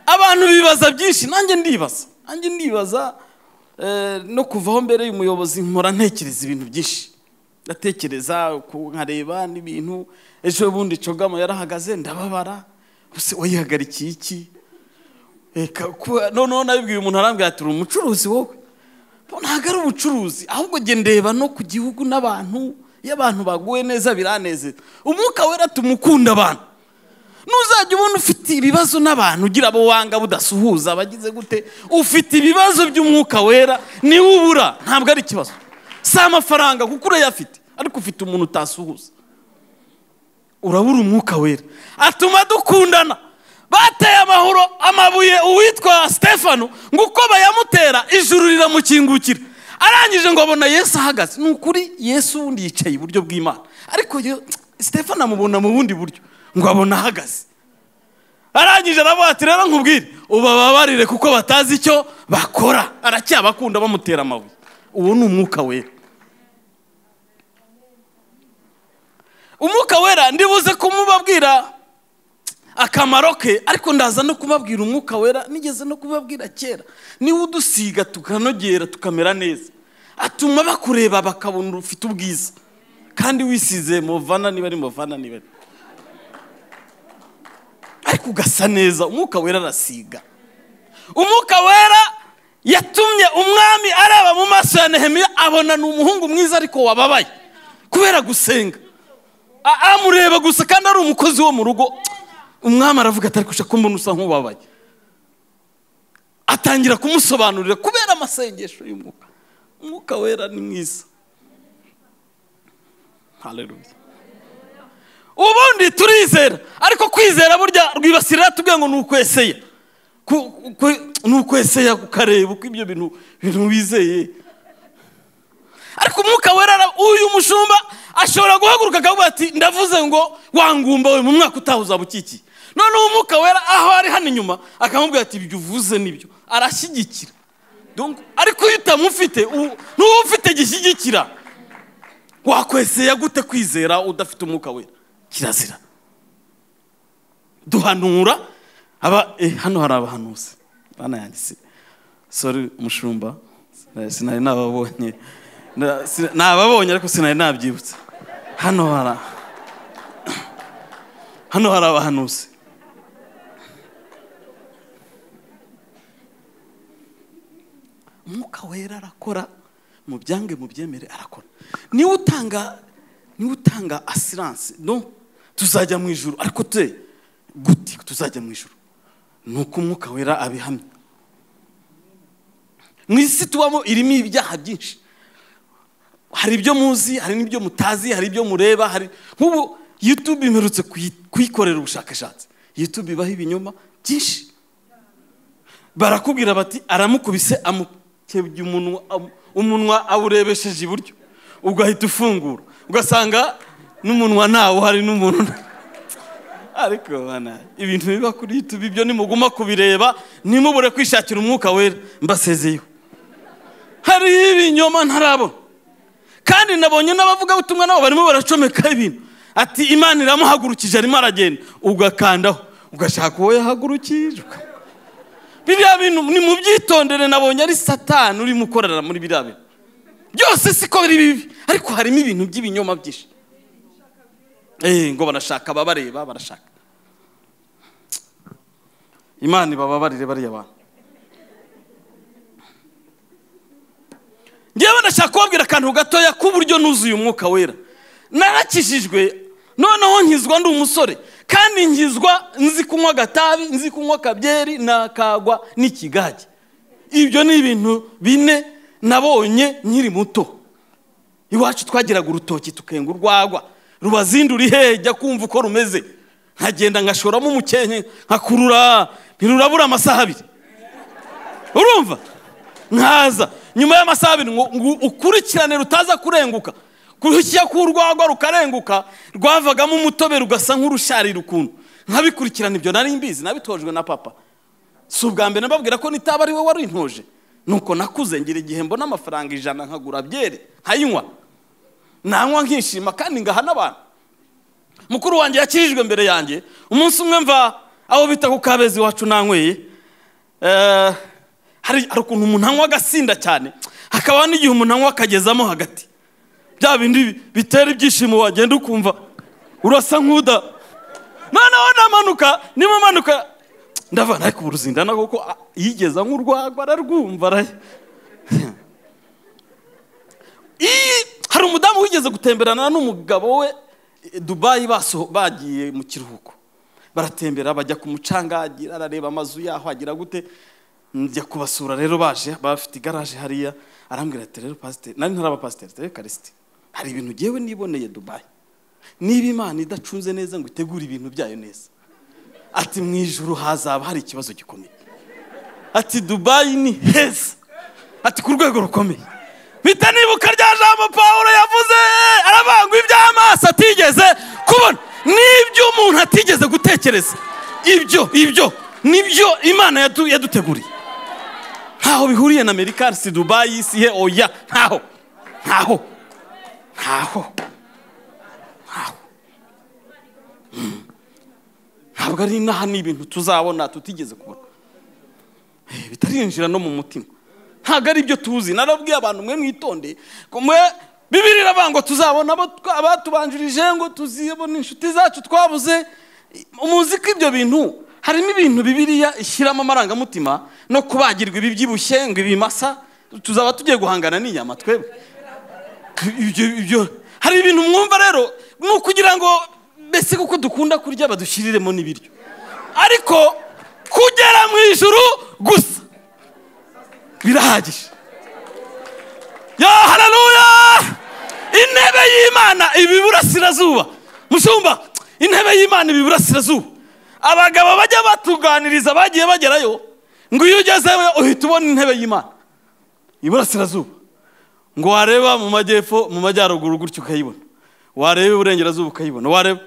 abantu bibaza byinshi nanjye ndibaza nanjye ndibaza eh, no kuvaho mbere y'umuyobozi nkora ntekereza ibintu byinshi ndatekereza ku- nkareba n'ibintu ejo bundi cogamo yarahagaze ndababara ese wayihagarikiye iki reka kuba noneho nabibwiye umuntu arambwira ati uri umucuruzi wowe Bo ntabwo ari ubucuruzi ahubwo njye ndeba no ku gihugu n'abantu iyo abantu baguwe neza biranezeza umwuka wera tumukunda abantu nuzajya ubona ufite ibibazo n'abantu ugira abo wanga budasuhuza abagize gute ufite ibibazo by'umwuka wera niwe ubura ntabwo ari ikibazo si amafaranga kuko urayafite ariko ufite umuntu utasuhuza urabura umwuka wera atuma dukundana bateye amahoro amabuye uwitwa stefano ngo uko bayamutera ijuru riramukingukira arangije ngo abona yesu ahagaze ni ukuri yesu wundi yicaye iburyo bw'imana ariko yo- stefano amubona mu bundi buryo ngo abona ahagaze arangije aravuga ati rero nkubwire ubababarire kuko batazi icyo bakora aracyabakunda bamutera amabuye uwo ni umwuka wera umwuka wera ndibuze kumubabwira akamaro ke ariko ndaza no kubabwira umwuka wera nigeze no kubabwira kera niwe udusiga tukanogera tukamera neza atuma bakureba bakabona ufite ubwiza kandi wisize movana niba ari movana niba ari ariko ugasa neza umwuka wera arasiga umwuka wera yatumye umwami areba mu maso ya nehemiya abona ni umuhungu mwiza ariko wababaye kubera gusenga A- amureba gusa kandi ari umukozi wo mu rugo umwami aravuga atari kushaka ko mbona usa nk'ubabaye atangira kumusobanurira kubera amasengesho y'umwuka umwuka wera ni mwiza haleluya ubundi turizera ariko kwizera burya rwibasirira tubwiye ngo ni ukweseya Ku- ku- ni ukweseya ukareba uko ibyo bintu bintu wizeye ariko umwuka wera ara- uyu mushumba ashobora guhaguruka akavuga ati ndavuze ngo wangumba we mu mwaka utaha uzaba ukikiye noneho umwuka wera aho ari hano inyuma akamubwira ati ibyo uvuze nibyo arashyigikira Donc, ariko iyo utamufite u- n'uwo ufite gishyigikira wakweseye gute kwizera udafite umwuka wera kirazira duhanura aba eh, hano hari abahanuzi banayanditse sori umushumba eh, sinari nababonye Na- si- nababonye ariko sinari nabyibutse hano hari hano hari abahanuzi umwuka wera arakora mu byange mu byemere arakora niwe utanga niwe utanga asiranse no tuzajya mu ijuru ariko te gute tuzajya mu ijuru ni uko umwuka wera abihamya mu isi tubamo irimo ibyaha byinshi hari ibyo muzi hari n'ibyo mutazi hari ibyo mureba hari nk'ubu yutube imperutse kuyi- kuyikorera ubushakashatsi yutube ibaho ibinyoma byinshi barakubwira bati aramukubise amukebye umunwa amu- umunwa awurebesheje iburyo ugahita ufungura ugasanga n'umunwa ntawo hari n'umuntu nta- ariko bana ibintu biba kuri youtube ibyo nimuguma kubireba ntimubure kwishakira umwuka wera mbasezeyeho hariho ibinyoma ntarabona kandi nabonye n'abavugabutumwa nabo barimo baracomeka ibintu ati imana iramuhagurukije arimo aragenda ugakandaho ugashaka uwo yahagurukije uka- biriya bintu ni mu byitondere nabonye ari satani urimo ukorera muri biriya bintu byose siko biri bibi ariko harimo ibintu by'ibinyoma byinshi Eh, ngo barashaka ababareba barashaka imana ibababarire bariya bantu ngewe ndashaka kubabwira akantu gatoya k'uburyo nuzuye umwuka wera narakijijwe noneho nkizwa ndi umusore kandi nkizwa nzi kunywa agatabi nzi kunywa akabyeri nakagwa n'ikigage ibyo ni ibintu bine nabonye nkiri muto iwacu twagiraga urutoki tukenga urwagwa rubazindura iheye jya kumva uko rumeze nkagenda ngashoramo umukenke nkakurura ntirurabura amasaha abiri urumva nkaza nyuma y'amasaha abiri ngo ngo ukurikirane rutaza kurenguka kurushyira ku urwagwa rukarenguka rwavagamo umutobe rugasa nk'urusharira ukuntu nkabikurikirana ibyo nari mbizi nabitojwe na papa si ubwa mbere mbabwira ko nitaba ari we warintoje nuko nakuze ngira igihe mbona amafaranga ijana nkagura byeri nkayinywa nanywa nkishima kandi ngaha n'abantu mukuru wanjye yakirijwe mbere yanjye umunsi umwe mva aho bita ku kabezi iwacu nanyweye Eh, hari hari ukuntu umuntu anywa agasinda cyane hakaba n'igihe umuntu anywa akagezamo hagati bya bindi bi- bitera ibyishimo wagenda ukumva urasa nk'uda noneho namanuka niba manuka ndavuga ariko ubu ruzindana kuko ah, yigeza nk'urwagwa ararwumva arahe Ii, hari umudamu wigeze gutemberana n'umugabo we eh, dubayi baso bagiye mu kiruhuko baratembera bajya ku mucanga agira arareba amazu yaho agira gute njya kubasura rero baje bafite igaraje hariya arambwira ati rero pasiteri nari ntaraba pasiteri rero karisiti hari ibintu ngewe niboneye dubayi niba imana idacunze neza ngo itegure ibintu byayo neza ati mu ijuru hazaba hari ikibazo gikomeye ati dubayi ni heza ati ku rwego rukomeye mpita nibuka rya jambo paul yavuze aravangwa iby'amaso atigeze kubona n'ibyo umuntu atigeze gutekereza ibyo ibyo nibyo imana yadu- yaduteguriye ntaho bihuriye na amerika si dubayi si he oya ntaho ntaho ntaho ntaho Mm. ntabwo ari inaha ni ibintu tuzabona tutigeze kubona Eh, bitarinjira no mu mutima ntabwo ari ibyo tuzi narabwiye abantu mwe mwitondeye ko mwe bibiri iravuga ngo tuzabona abo twa- abatubanjirije ngo tuzibone inshuti zacu twabuze muzi ko ibyo bintu harimo ibintu bibiriya ishyiramo amarangamutima no kubagirwa ibi byibushye ngo ibimasa tuzaba tugiye guhangana n'inyama twebwe ibyo ibyo hari ibintu mwumva rero ni ukugira ngo mbese kuko dukunda kurya badushiriremo n'ibiryo ariko kugera mu ijuru gusa birahagije ya hararuya intebe y'imana iba iburasirazuba mushumba intebe y'imana iba iburasirazuba abagabo bajya batuganiriza bagiye bagerayo ngo iyo ugezeyo uhita ubona intebe y'imana iburasirazuba ngo wareba mu majyepfo mu majyaruguru gutyo ukayibona wareba iburengerazuba ukayibona wareba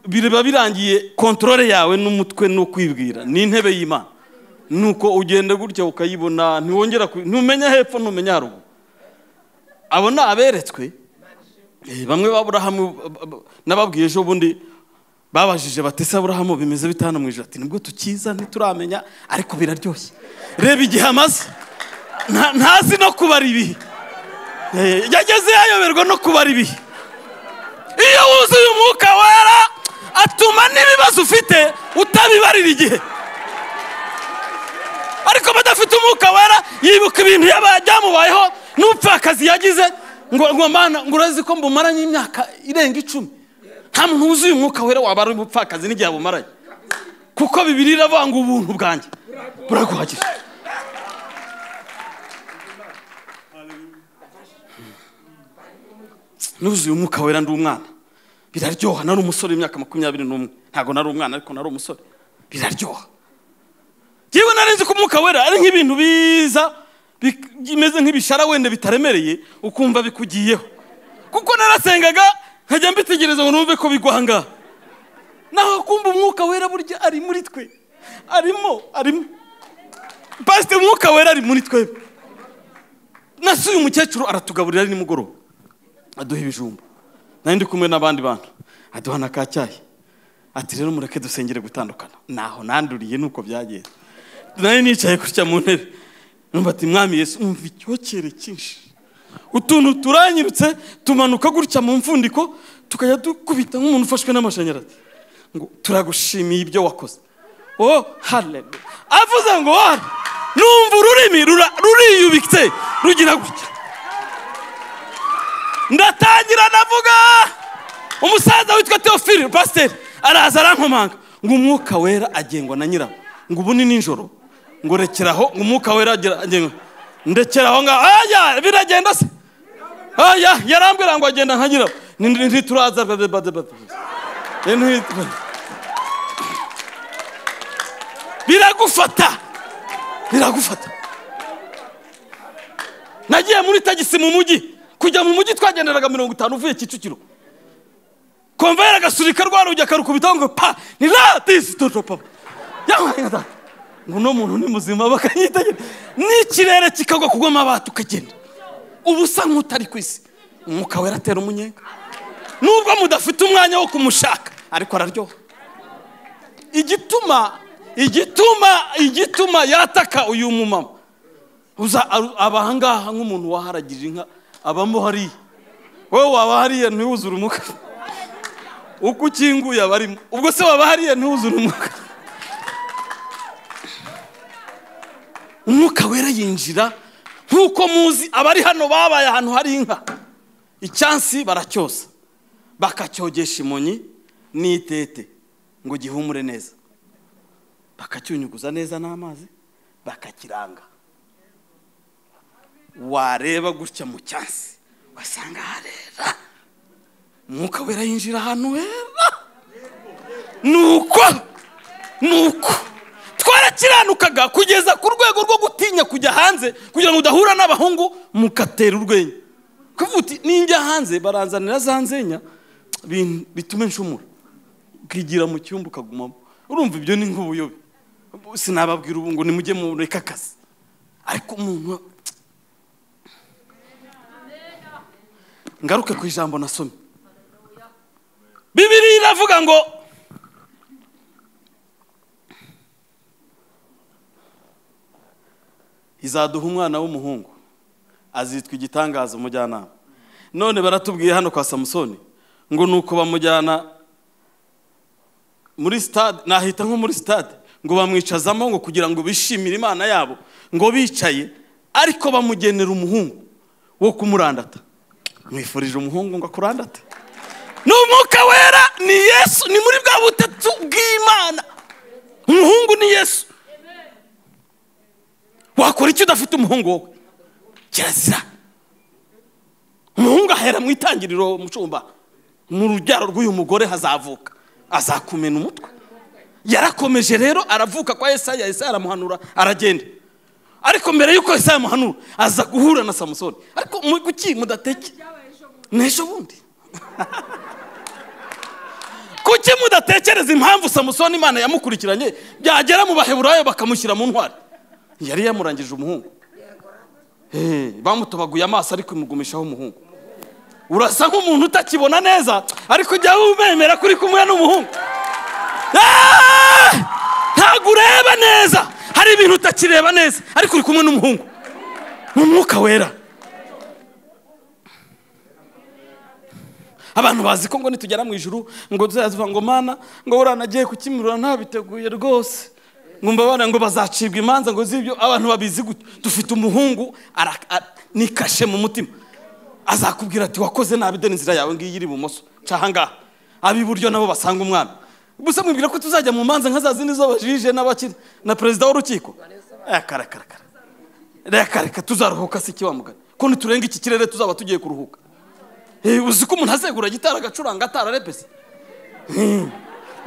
biba birangiye kontorore yawe n'umutwe ni ukwibwira ni intebe y'imana nuko ugenda gutya ukayibona ntiwongera ku- ntumenya hepfo ntumenya haruguru abo ni aberetswe Eh, bamwe baburahamu nababwiye ejo bundi babajije batese aburahamu bimeze bitanu mu ijana ati nibwo tukiza ntituramenya ariko biraryoshye reba igihe amaze nta- ntazi no kubara ibihe Eh, yageze yayoberwa no kubara ibihe iyo wuzuye umwuka wera atuma n'ibibazo ufite utabibarira igihe ariko badafite umwuka wera yibuka ibintu yaba- byamubayeho n'ubupfakazi yagize ngo ngo mana ngo urazi ko mbumaranye imyaka irenga icumi nta muntu wuzuye umwuka wera waba ari ubupfakazi n'igihe abumaranye kuko bibiri iravuga ngo ubuntu bwanjye buraguhagije nuzuye umwuka wera ndi umwana biraryoha nari umusore w'imyaka makumyabiri n'umwe ntabwo nari umwana ariko nari umusore biraryoha yewe narenze ko umwuka wera ari nk'ibintu biza bik- bimeze nk'ibishara wenda bitaremereye ukumva bikugiyeho kuko narasengaga nkajya mbitegereza ngo numve ko bigwa aha ngaha naho kumva umwuka wera burya ari muri twe arimo arimo pasite umwuka wera ari muri twebwe nasuye umukecuru aratugaburira ari nimugoroba aduha ibijumba nari ndi kumwe n'abandi bantu aduha na ka cyayi ati rero mureke dusengere gutandukana naho nanduriye nuko byagenze nari nicaye gutya mu ntebe numva ati mwami yesu numva icyokere cyinshi utuntu turanyirutse tumanuka gutya mu mfundiko tukajya dukubita nk'umuntu ufashwe n'amashanyarazi ngo turagushimiye ibyo wakoze oh hallelujah avuze ngo wari numva ururimi rura- ruriyubitse rugira gutya ndatangira ndavuga umusaza witwa teofili pasiteri araza arankomanga ngo umwuka wera agengwa na nyirawo ngo ubu ni nijoro ngo rekeraho ngo umwuka wera agira- agengwa ndekeraho ngaho aya biragenda se aya yarambwira ngo agenda nka nyirawo Ni- ni- ntituraza bla- bla- bla- bla- bla- Ni- biragufata biragufata nagiye muri tagisi mu mujyi kujya mu mujyi twagenderaga mirongo itanu uvuye kicukiro konvayeri agasurika rwa rugi akarukubitaho ngo pa ni radisi toto papa yamuhaye data ngo uno muntu ni muzima bakanyitegereza n'ikirere kikagwa kugwamo abati ukagenda uba usa nk'utari ku isi umwuka wera atera umunyenga nubwo mudafite umwanya wo kumushaka ariko araryoha igituma igituma igituma yataka uyu mumama uza aru- aba ahangaha nk'umuntu waharagije inka abamo hariya wowe waba hariya ntiwuzure umuka uko ukinguye abarimo ubwo se waba hariya ntiwuzure umwuka umwuka wera yinjira nk'uko muzi abari hano babaye ahantu hari inka icyansi baracyosa bakacyogesha imonyi n'itete ngo gihumure neza bakacyunyuguza neza n'amazi bakakiranga wareba gutya mu cyansi wasanga harera umwuka wera yinjira ahantu hera nuko nuko twarakiranukaga kugeza ku rwego rwo gutinya kujya hanze kugira ngo udahura n'abahungu mukatera urwenya kuvuga uti ninjya hanze baranzanira za nzenya bin- bitume nshumura ukigira mu cyumba ukagumamo urumva ibyo ni nk'ubuyobe sinababwira ubu ngo nimujye mureke akazi ariko umuntu ngaruke ku ijambo nasomye bibiri iravuga ngo izaduha umwana w'umuhungu azitwa igitangaza umujyanama none baratubwiye hano kwa samusoni ngo ni uko bamujyana muri sitade nahita nko muri sitade ngo bamwicazamo ngo kugira ngo bishimire imana yabo ngo bicaye ariko bamugenera umuhungu wo kumurandata mwifurije umuhungu ngo akurandate ni umwuka wera ni yesu ni muri bwa butatu bw'imana umuhungu ni yesu wakora icyo udafite umuhungu wowe kirazira umuhungu ahera mu itangiriro mucumba mu rubyaro rw'uyu mugore hazavuka azakumena umutwe yarakomeje rero aravuka kwa Yesaya Yesaya aramuhanura aragenda ariko mbere y'uko Yesaya amuhanura aza guhura na samusoni ariko mu kuki mudateke n'ejo bundi kuki mudatekereza impamvu samusoni imana yamukurikiranye byagera mu baheburayo bakamushyira mu ntwari yari yamurangije umuhungu Eh, bamutobaguye amaso ariko imugumishaho umuhungu urasa nk'umuntu utakibona neza ariko ujya wumemera kuri kumwe n'umuhungu Ah! ntabwo ureba neza hari ibintu utakireba neza ariko uri kumwe n'umuhungu ni umwuka wera abantu bazi ko ngo nitugera mu ijuru ngo tuzaziva ngo mana ngo buriya nagiye kukimurura ntabiteguye rwose ngo mbabana ngo bazacibwa imanza ngo z'ibyo abantu babizi gutyo dufite umuhungu ara- a- ni kashe mu mutima azakubwira ati wakoze nabi deni inzira yawe ngiyi iri ibumoso caha ngaha ab'iburyo nabo basanga umwami gusa mwibwira ko tuzajya mu manza nka za zindi z'abajije n'abakire na perezida w'urukiko akarakarakara reka reka tuzaruhuka si iki wa mugani ko niturenga iki kirere tuzaba tugiye kuruhuka Eh, uzi ko umuntu azegura gitara agacuranga atararepese Eh,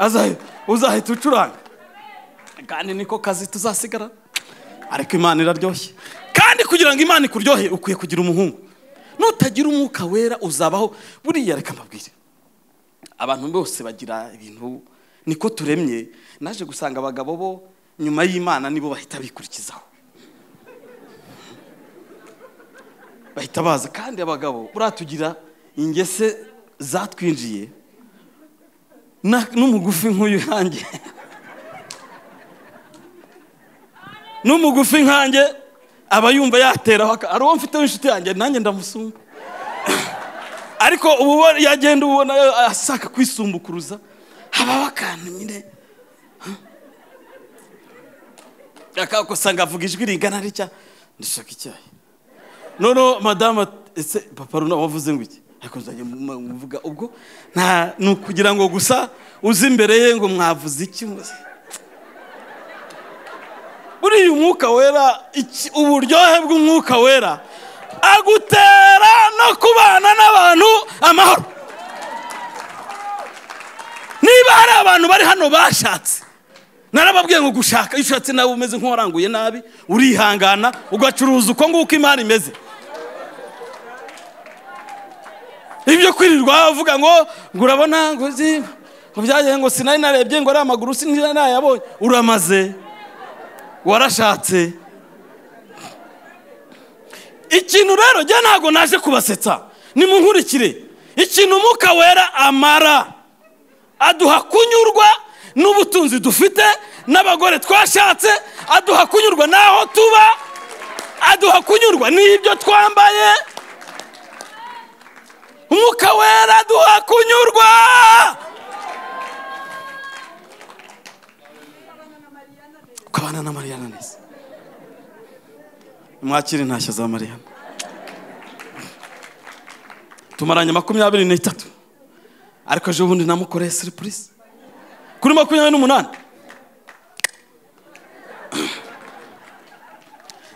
azahe- uzahita ucuranga kandi niko kazi tuzasigara ariko imana iraryoshye kandi kugira ngo imana ikuryohe ukwiye kugira umuhungu nutagira umwuka wera uzabaho buriya reka mbabwire abantu bose bagira ibintu niko turemye naje gusanga abagabo bo nyuma y'imana nibo bahita bikurikizaho bahita baza kandi abagabo buriya tugira ingese zatwinjiye na- n'umugufi nk'uyu yanjye n'umugufi nkanjye aba yumva yateraho aka- hari uwo mfiteho inshuti yanjye nanjye ndamusumba ariko ubu bo- yagenda ubona eh, ashaka kwisumbukuruza habaho akantu nyine akakosanga avuga ijwi rigana ritya ndashaka icyayi noneho madamu ati, ese papa runa wavuze ngo iki ariko nzajya mu- muvuga ubwo nta ni ukugira ngo gusa uze imbere ye ngo mwavuze iki muze buriya umwuka wera iki- uburyohe bw'umwuka wera agutera no kubana n'abantu amahoro niba hari abantu bari hano bashatse narababwiye ngo gushaka iyo ushatse nawe umeze nk'uwaranguye nabi urihangana ugacuruza uko nguko imari imeze ibyo kwirirwa bavuga ngo ngo urabona ngo uzi ngo byagiye ngo sinari narebye ngo ari amaguru sinari nayabonye uramaze warashatse ikintu rero njye ntabwo naje kubasetsa nimunkurikire ikintu umwuka wera amara aduha kunyurwa n'ubutunzi dufite n'abagore twashatse aduha kunyurwa n'aho tuba aduha kunyurwa n'ibyo twambaye umwuka wera aduha kunyurwa ukabana na mariyana neza mwakire intashyo za mariyana tumaranye makumyabiri n'itatu ariko ejo bundi namukoreye siripurize kuri makumyabiri n'umunani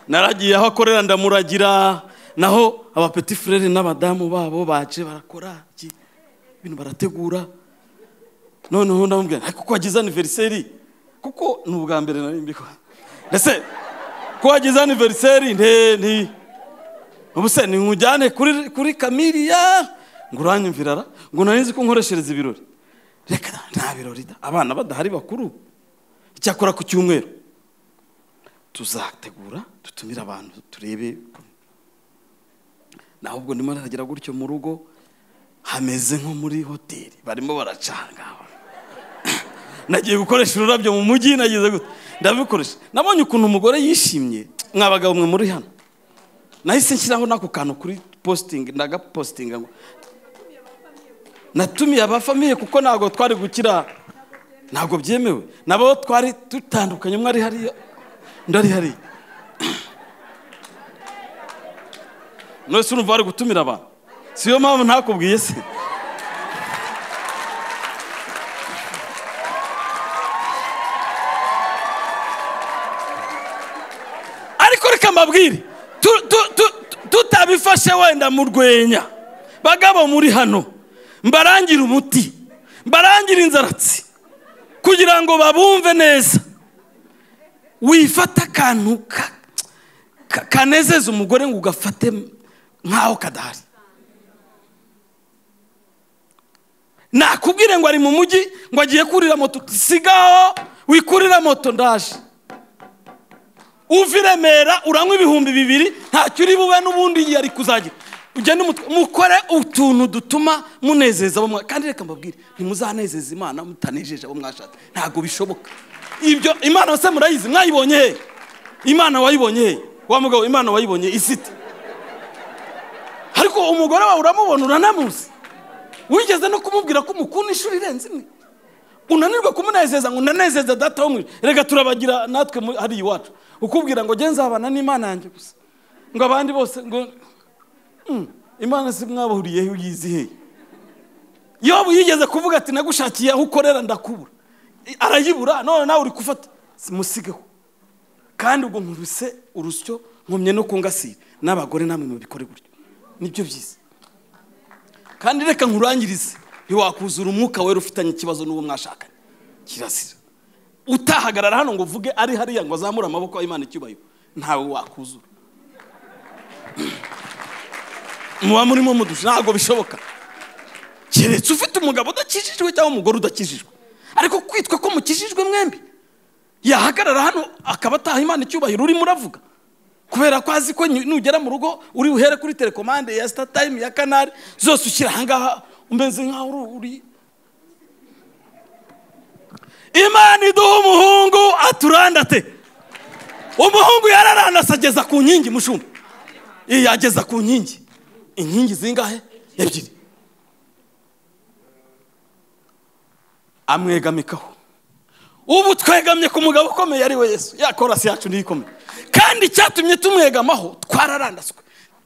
naragiye aho akorera ndamuragira naho abapeti furere n'abadamu babo baje barakora iki ibintu barategura noneho ndamubwira ariko ko wagize aniveriseri kuko ni ubwa mbere nari mbikora ndetse ko wagize aniveriseri nte nti ubuse ni nkujyane kuri kuri kamiriya ngo uranyumvira ra ngo nanizi ko nkoreshereza ibirori reka nta birori da abana badahari bakuru icyakora ku cyumweru tuzategura dutumire abantu turebe naho ubwo ndimo naragira gutyo mu rugo hameze nko muri hoteli barimo baracanga nagiye gukoresha ururabyo mu mujyi nagize gute ndabikoresha nabonye ukuntu umugore yishimye mwa bagabo mwe muri hano nahise nshyiraho n'ako kantu kuri positingi ndagapositinga ngo natumiye abafamiye kuko ntabwo twari gukira ntabwo byemewe nabo twari dutandukanye umwe ari hariya undi ari hariya none urumva bari gutumira abantu siyo mpamvu ntakubwiye se ariko reka mbabwire tu- tu- tu- tu- tutabifashe wenda mu rwenya bagabo muri hano mbarangire umuti mbarangire inzaratsi kugira ngo babumve neza wifata akantu ka- ka- kanezeza umugore ngo ugafate nk'aho kadahari nakubwire ngo ari mu mujyi ngo agiye kurira moto sigaho wikurira moto ndaje uva i remera uranywa ibihumbi bibiri ntacyo uri bube n'ubundi yari kuzagira ugende umutwe- mukore utuntu dutuma munezeza abo mwa- kandi reka mbabwire ntimuzanezeza imana mutanejeje abo mwashatse ntabwo bishoboka ibyo imana se murayizi mwayibonye he imana wayibonye he wa mugabo imana wayibonye isite ariko umugore wawe uramubona uranamuzi wigeze no kumubwira ko umukunda inshuro irenze imwe unanirwa kumunezeza ngo unanezeze data wo mu ijuru. reka turabagira natwe mu- hariya iwacu ukubwira ngo nge nzabana n'imana yanjye gusa ngo abandi bose ngo "Hmm, imana si mwabahuriyeho yiziheye yobu yigeze kuvuga ati nagushakiye aho ukorera ndakubura I- arayibura none nawe uri gufata simusigeho kandi ubwo nkuruse urusyo nkomye no kungasira n'abagore namwe mubikore gutyo nibyo byiza kandi reka nkurangirize ntiwakuzura umwuka wera ufitanye ikibazo n'uwo mwashakanye kirasira utahagarara hano ngo uvuge ari hariya ngo azamure amaboko Imana icyubahiro ntawe wakuzura muba murimo mudusha ntabwo bishoboka keretse ufite umugabo udakijijwe cyangwa umugore udakijijwe ariko kwitwa ko mukijijwe mwembi yahagarara hano akaba ataha Imana icyubahiro urimo uravuga kubera ko azi ko nyu- nugera mu rugo uri buhere kuri telekomande ya sitatayime ya kanari zose ushyira ahangaha umeze nkaho uri- uri imana iduha umuhungu aturandate umuhungu yararandase ageza ku nkingi mushumba iyo ageza ku nkingi inkingi zingahe ebyiri amwegamikaho ubu twegamye ku mugabo ukomeye ari we yesu ya korasi yacu niyo ikomeye kandi icyatumye tumwegamaho twararandaswe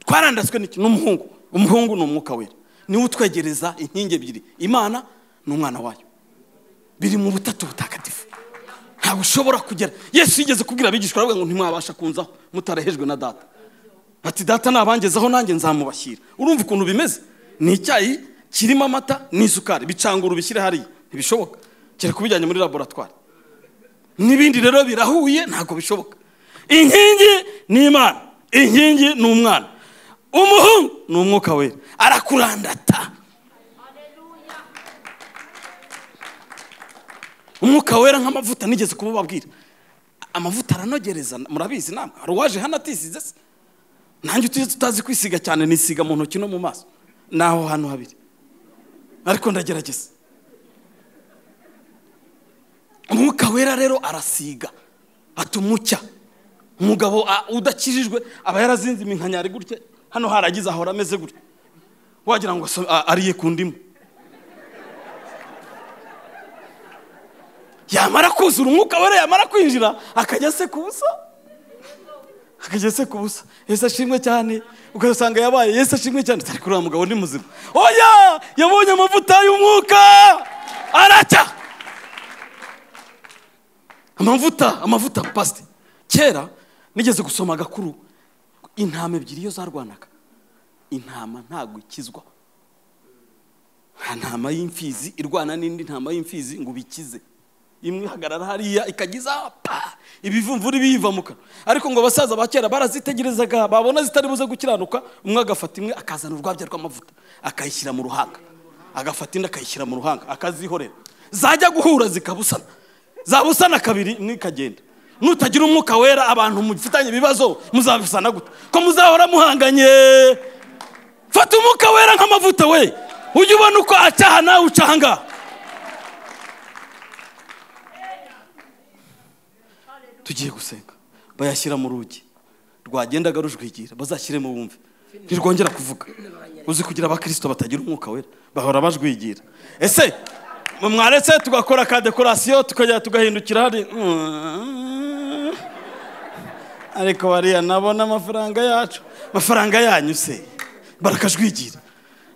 twarandaswe n'iki n'umuhungu umuhungu ni umwuka wera niwe utwegereza inkingi ebyiri imana n'umwana wayo biri mu butatu butagatifu ntabwo ushobora kugera yesu yigeze kubwira abigishwa baravuga ngo ntimwabasha kunzaho mutarahejwe na data bati data nabangezaho nanjye nzamubashyira urumva ukuntu bimeze ni icyayi kirimo amata n'isukari bicangura ubishyire hariya ntibishoboka kereka ubijyanye muri laboratwari n'ibindi rero birahuye ntabwo bishoboka inkingi ni imana inkingi ni umwana umuhungu ni umwuka wera arakurandata umwuka wera nk'amavuta nigeze kuba babwira amavuta aranogereza murabizi namwe hari uwaje hano atisize se nanjye tujye tutazi kwisiga cyane nisiga mu ntoki no mu maso ni aho hantu habiri ariko ndagerageza umwuka wera rero arasiga atuma ucya umugabo a- udakijijwe aba yarazinze iminkanyari gutya hano haragize ahora ameze gutya wagira ngo aso- a- ariye ku ndimu yamara kuzura umwuka wera yamara kwinjira akajya se ku busa akajya se ku busa yesu ashimwe cyane ugasanga yabaye yesu ashimwe cyane ariko uriya mugabo ni muzima oya yabonye amavuta y'umwuka aracya amavuta amavuta pasite kera nigeze gusoma agakuru intama ebyiri iyo zarwanaga intama ntabwo ikizwa nta ntama y'imfizi irwana n'indi ntama y'imfizi ngo ubikize imwe ihagarara hariya ikagiza pa ibivumvuri biyiva mu kanwa ariko ngo abasaza ba kera barazitegerezaga babona zitari buze gukiranuka umwe agafata imwe akazana urwabya rw'amavuta akayishyira mu ruhanga agafata indi akayishyira mu ruhanga akazihorera zajya guhura zikabusana zabusana kabiri imwe ikagenda nutagira umwuka wera abantu mufitanye ibibazo muzabisana gute ko muzahora muhanganye fata umwuka wera nk'amavuta we ujye ubona uko acyaha nawe uca ahangaha tugiye gusenga bayashyira mu rugi rwagendaga rujwigira bazashyiremo bumve ntirwongera kuvuga uzi kugira abakristo batagira umwuka wera bahora bajwigira ese mwe mwaretse tugakora ka dekorasiyo tukajya tugahindukira hari ariko bariya nabona amafaranga yacu amafaranga yanyu se barakajwigira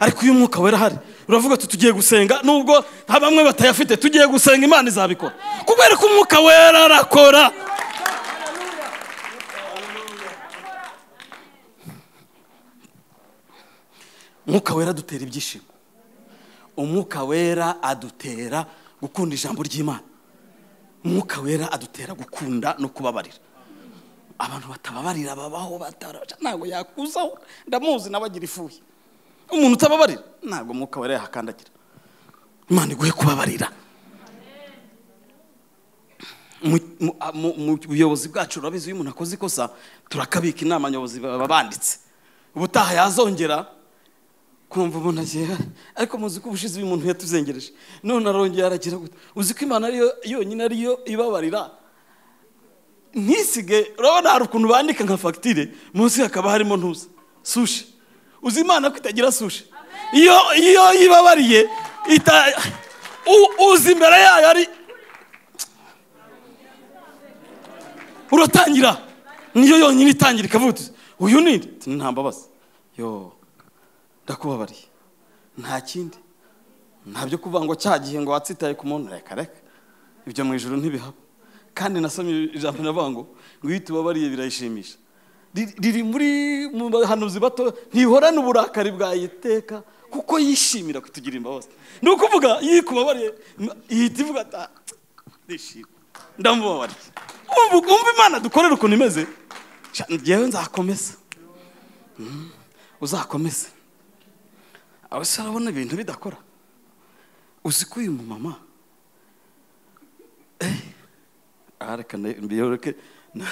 ariko iyo umwuka wera ahari uravuga tuti tugiye gusenga nubwo ha bamwe batayafite tugiye gusenga imana izabikora kubera ko umwuka wera arakora umwuka wera adutera ibyishimo umwuka wera adutera gukunda ijambo ry'imana umwuka wera adutera gukunda no kubabarira abantu batababarira babaho batarasha ntabwo yakuzaho ndamuzi nawe agira ifuye umuntu utababarira ntabwo umwuka wera yahakandagira imana iguhe kubabarira Mu- mu- a- mu mu buyobozi bwacu urabizi iyo umuntu akoze ikosa turakabika inama nyobozi baba banditse ubutaha yazongera kumva umuntu agiye ariko muzi ko ubushize uyu muntu yatuzengereje none arongeye aragira gute uzi ko imana ariyo yonyine ariyo ibabarira ntisige urabona hari ukuntu bandika nka fagitire munsi hakaba harimo ntuza sushi uzi imana ko itagira sushi iyo iyo yibabariye ita u- uzi imbere yayo ari uratangira niyo yonyine itangira ikavuga uti uyu ni nde?" Uti, nta mbabazi yo ndakubabariye nta kindi nta byo kuvuga ngo cya gihe ngo watsitaye ku muntu reka reka ibyo mu ijoro ntibihaba kandi nasomye ijambo navuga ngo ngo iyo tubabariye birayishimisha Riri- riri muri mu bahanuzi bato ntihorane uburakari bwa yiteka kuko yishimira kutugira imbabazi ni ukuvuga iyo ikubabariye m- ihita ivuga ati "Ah, ndishima ndamubabariye Umva- umva imana dukorera ukuntu imeze Sha, njyewe nzakomeza Mm, uzakomeze aho se urabona ibintu bidakora uzi ko uyu mumama aha reka na- mbiyoreke Na-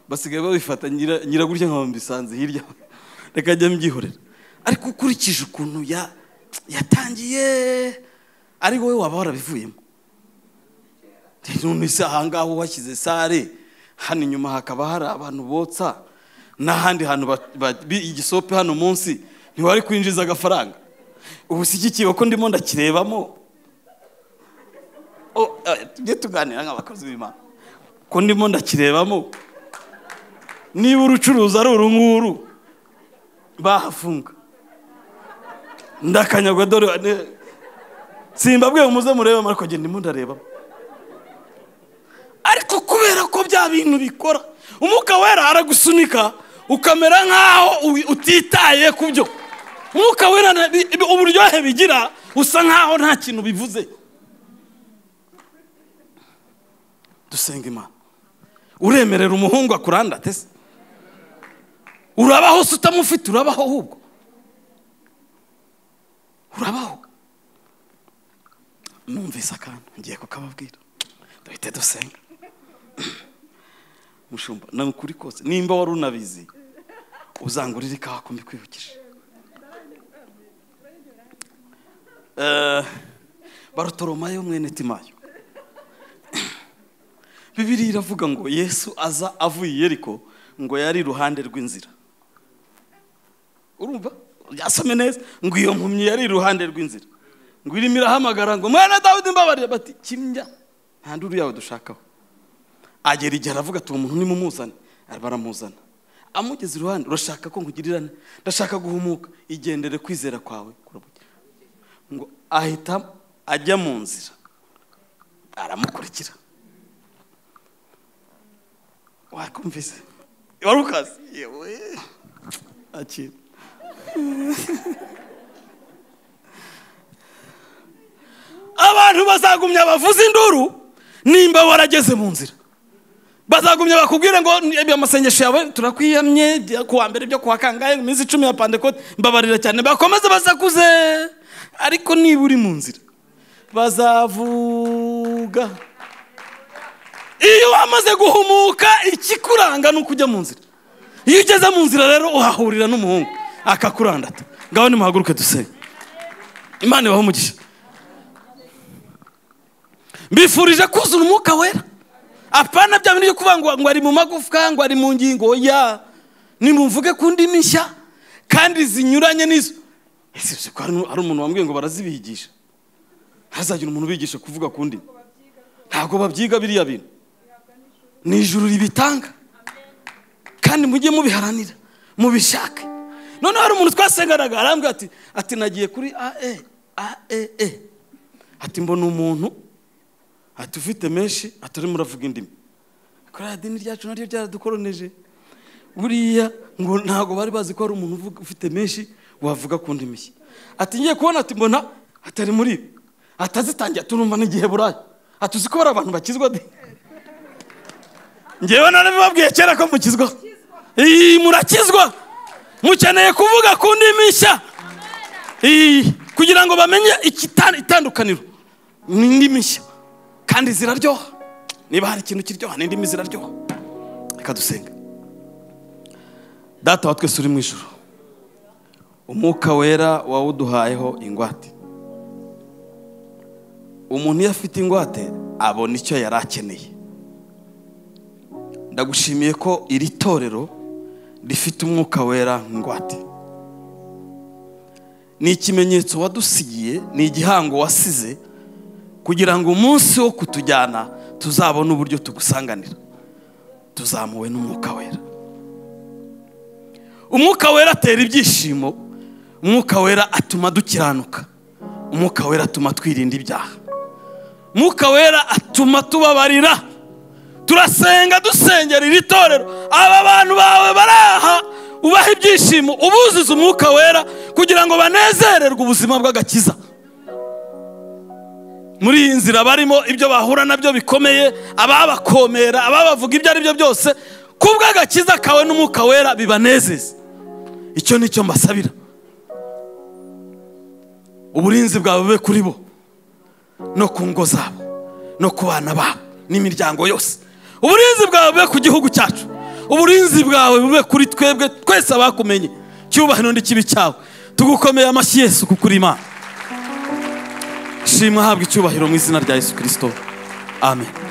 basigaye babifata nyira- nyiragurya nkaba mbisanze hirya reka njya mbyihorera ariko ukurikije ukuntu ya- yatangiye ari wowe waba warabivuyemo none se ahangaha uhashyize sare hano inyuma hakaba hari abantu botsa n'ahandi hantu ba- ba- bi- igisope hano munsi ntiwari kwinjiza agafaranga ubushyigikiwe ko ndimo ndakirebamo Oh, eh, tujye tuganira nk'abakozi b'imana ko ndimo ndakirebamo niba urucuruzi ari uru nguru bahafunga ndakanyagwa dore ne- simbabwiye muze murebamo ariko genda ndimo ndarebamo ariko kubera ko bya bintu bikora umwuka wera aragusunika ukamera nk'aho u- utitaye ku byo umwuka wera na- bi- bi- uburyohe bigira usa nk'aho nta kintu bivuze dusenga imana uremerera umuhungu akurandate se urabaho se utamufite urabaho ahubwo urabaho numvise akantu ngiye kukababwira duhite dusenga mushumba ni ukuri kose nimba wari unabizi uzangurire ikawa ko mbikwibukije Eh, barutoromayo mwene timayo bibiri iravuga ngo yesu aza avuye i yeriko ngo yari iruhande rw'inzira urumva yasome neza ngo iyo mpumyi yari iruhande rw'inzira ngo irimo irahamagara ngo mwana dawidi mbabarira bati kimya nta nduru yawe dushakaho agera igihe aravuga ati uwo muntu nimumuzane baramuzana amugeze iruhande urashaka ko nkugirira nte? ndashaka guhumuka igendere kwizera kwawe kurabuke ngo ahita ajya mu nzira aramukurikira wakumvise wari ukazi yewe akira abantu bazagumya bavuza induru nimba warageze mu nzira bazagumya bakubwire ngo "Ni- amasengesho yawe turakwiyamye ibyo kuwa mbere ibyo kuwa kangahe mu minsi icumi ya pandekote mbabarira cyane bakomeze basakuze ariko niba uri mu nzira bazavuga iyo wamaze guhumuka ikikuranga ni ukujya mu nzira iyo ugeze mu nzira rero uhahurira n'umuhungu akakurandata ngaho nimuhaguruke dusenge imana ibahe umugisha mbifurije kuzura umwuka wera apana bya bintu byo kuvuga ngo ngo ari mu magufwa ngo ari mu ngingo ya nimumvuge ku ndimi nshya kandi zinyuranye n'izo ese uzi ko hari hari umuntu wambwiye ngo barazibigisha ntihazagire umuntu ubigisha kuvuga ku ndimi ntabwo babyiga biriya bintu ni ijuru ribitanga kandi mujye mubiharanira mubishake noneho hari umuntu twasenganaga arambwira ati ati nagiye kuri ae aee ati mbona umuntu ati ufite menshi atari muravuga indimi kuri aya dini ryacu naryo ryaradukoronije buriya ngo ntabwo bari bazi ko hari umuntu uvuga- ufite menshi wavuga ku ndimi ye ati ngiye kubona ati mbona atari muri ibi atazitangiye turumva n'igihe burayi ati uzi ko hari abantu bakizwa de ngewe narabibabwiye kera ko mukizwa iyi murakizwa mukeneye kuvuga ku ndimi nshya iyi kugira ngo bamenye ikita- itandukaniro ni indimi nshya kandi ziraryoha niba hari ikintu kiryoha ni indimi ziraryoha reka dusenga data wa twese uri mu ijoro umwuka wera wawuduhayeho ingwate umuntu iyo afite ingwate abona icyo yari akeneye ndagushimiye ko iri torero rifite umwuka wera ngwate ni ikimenyetso wadusigiye ni igihango wasize kugira ngo umunsi wo kutujyana tuzabone uburyo tugusanganira tuzamuwe n'umwuka wera umwuka wera atera ibyishimo umwuka wera atuma dukiranuka umwuka wera atuma twirinda ibyaha umwuka wera atuma tubabarira turasenga dusengera iri torero aba bantu bawe bari aha ubaha ibyishimo ubuzuza umwuka wera kugira ngo banezererwe ubuzima bw'agakiza muri iyi nzira barimo ibyo bahura nabyo bikomeye ababakomera ababavuga ibyo ari byo byose ku bw'agakiza kawe n'umwuka wera bibanezeza icyo ni cyo mbasabira uburinzi bwawe bube kuri bo no ku ngo zabo no ku bana babo n'imiryango yose uburinzi bwawe bube ku gihugu cyacu uburinzi bwawe bube kuri twebwe twese abakumenye cyubahiro n'ikibi cyawe tugukomeye amashyi yesu kuko uri imana shimwa ahabwa icyubahiro mu izina rya yesu kirisito amen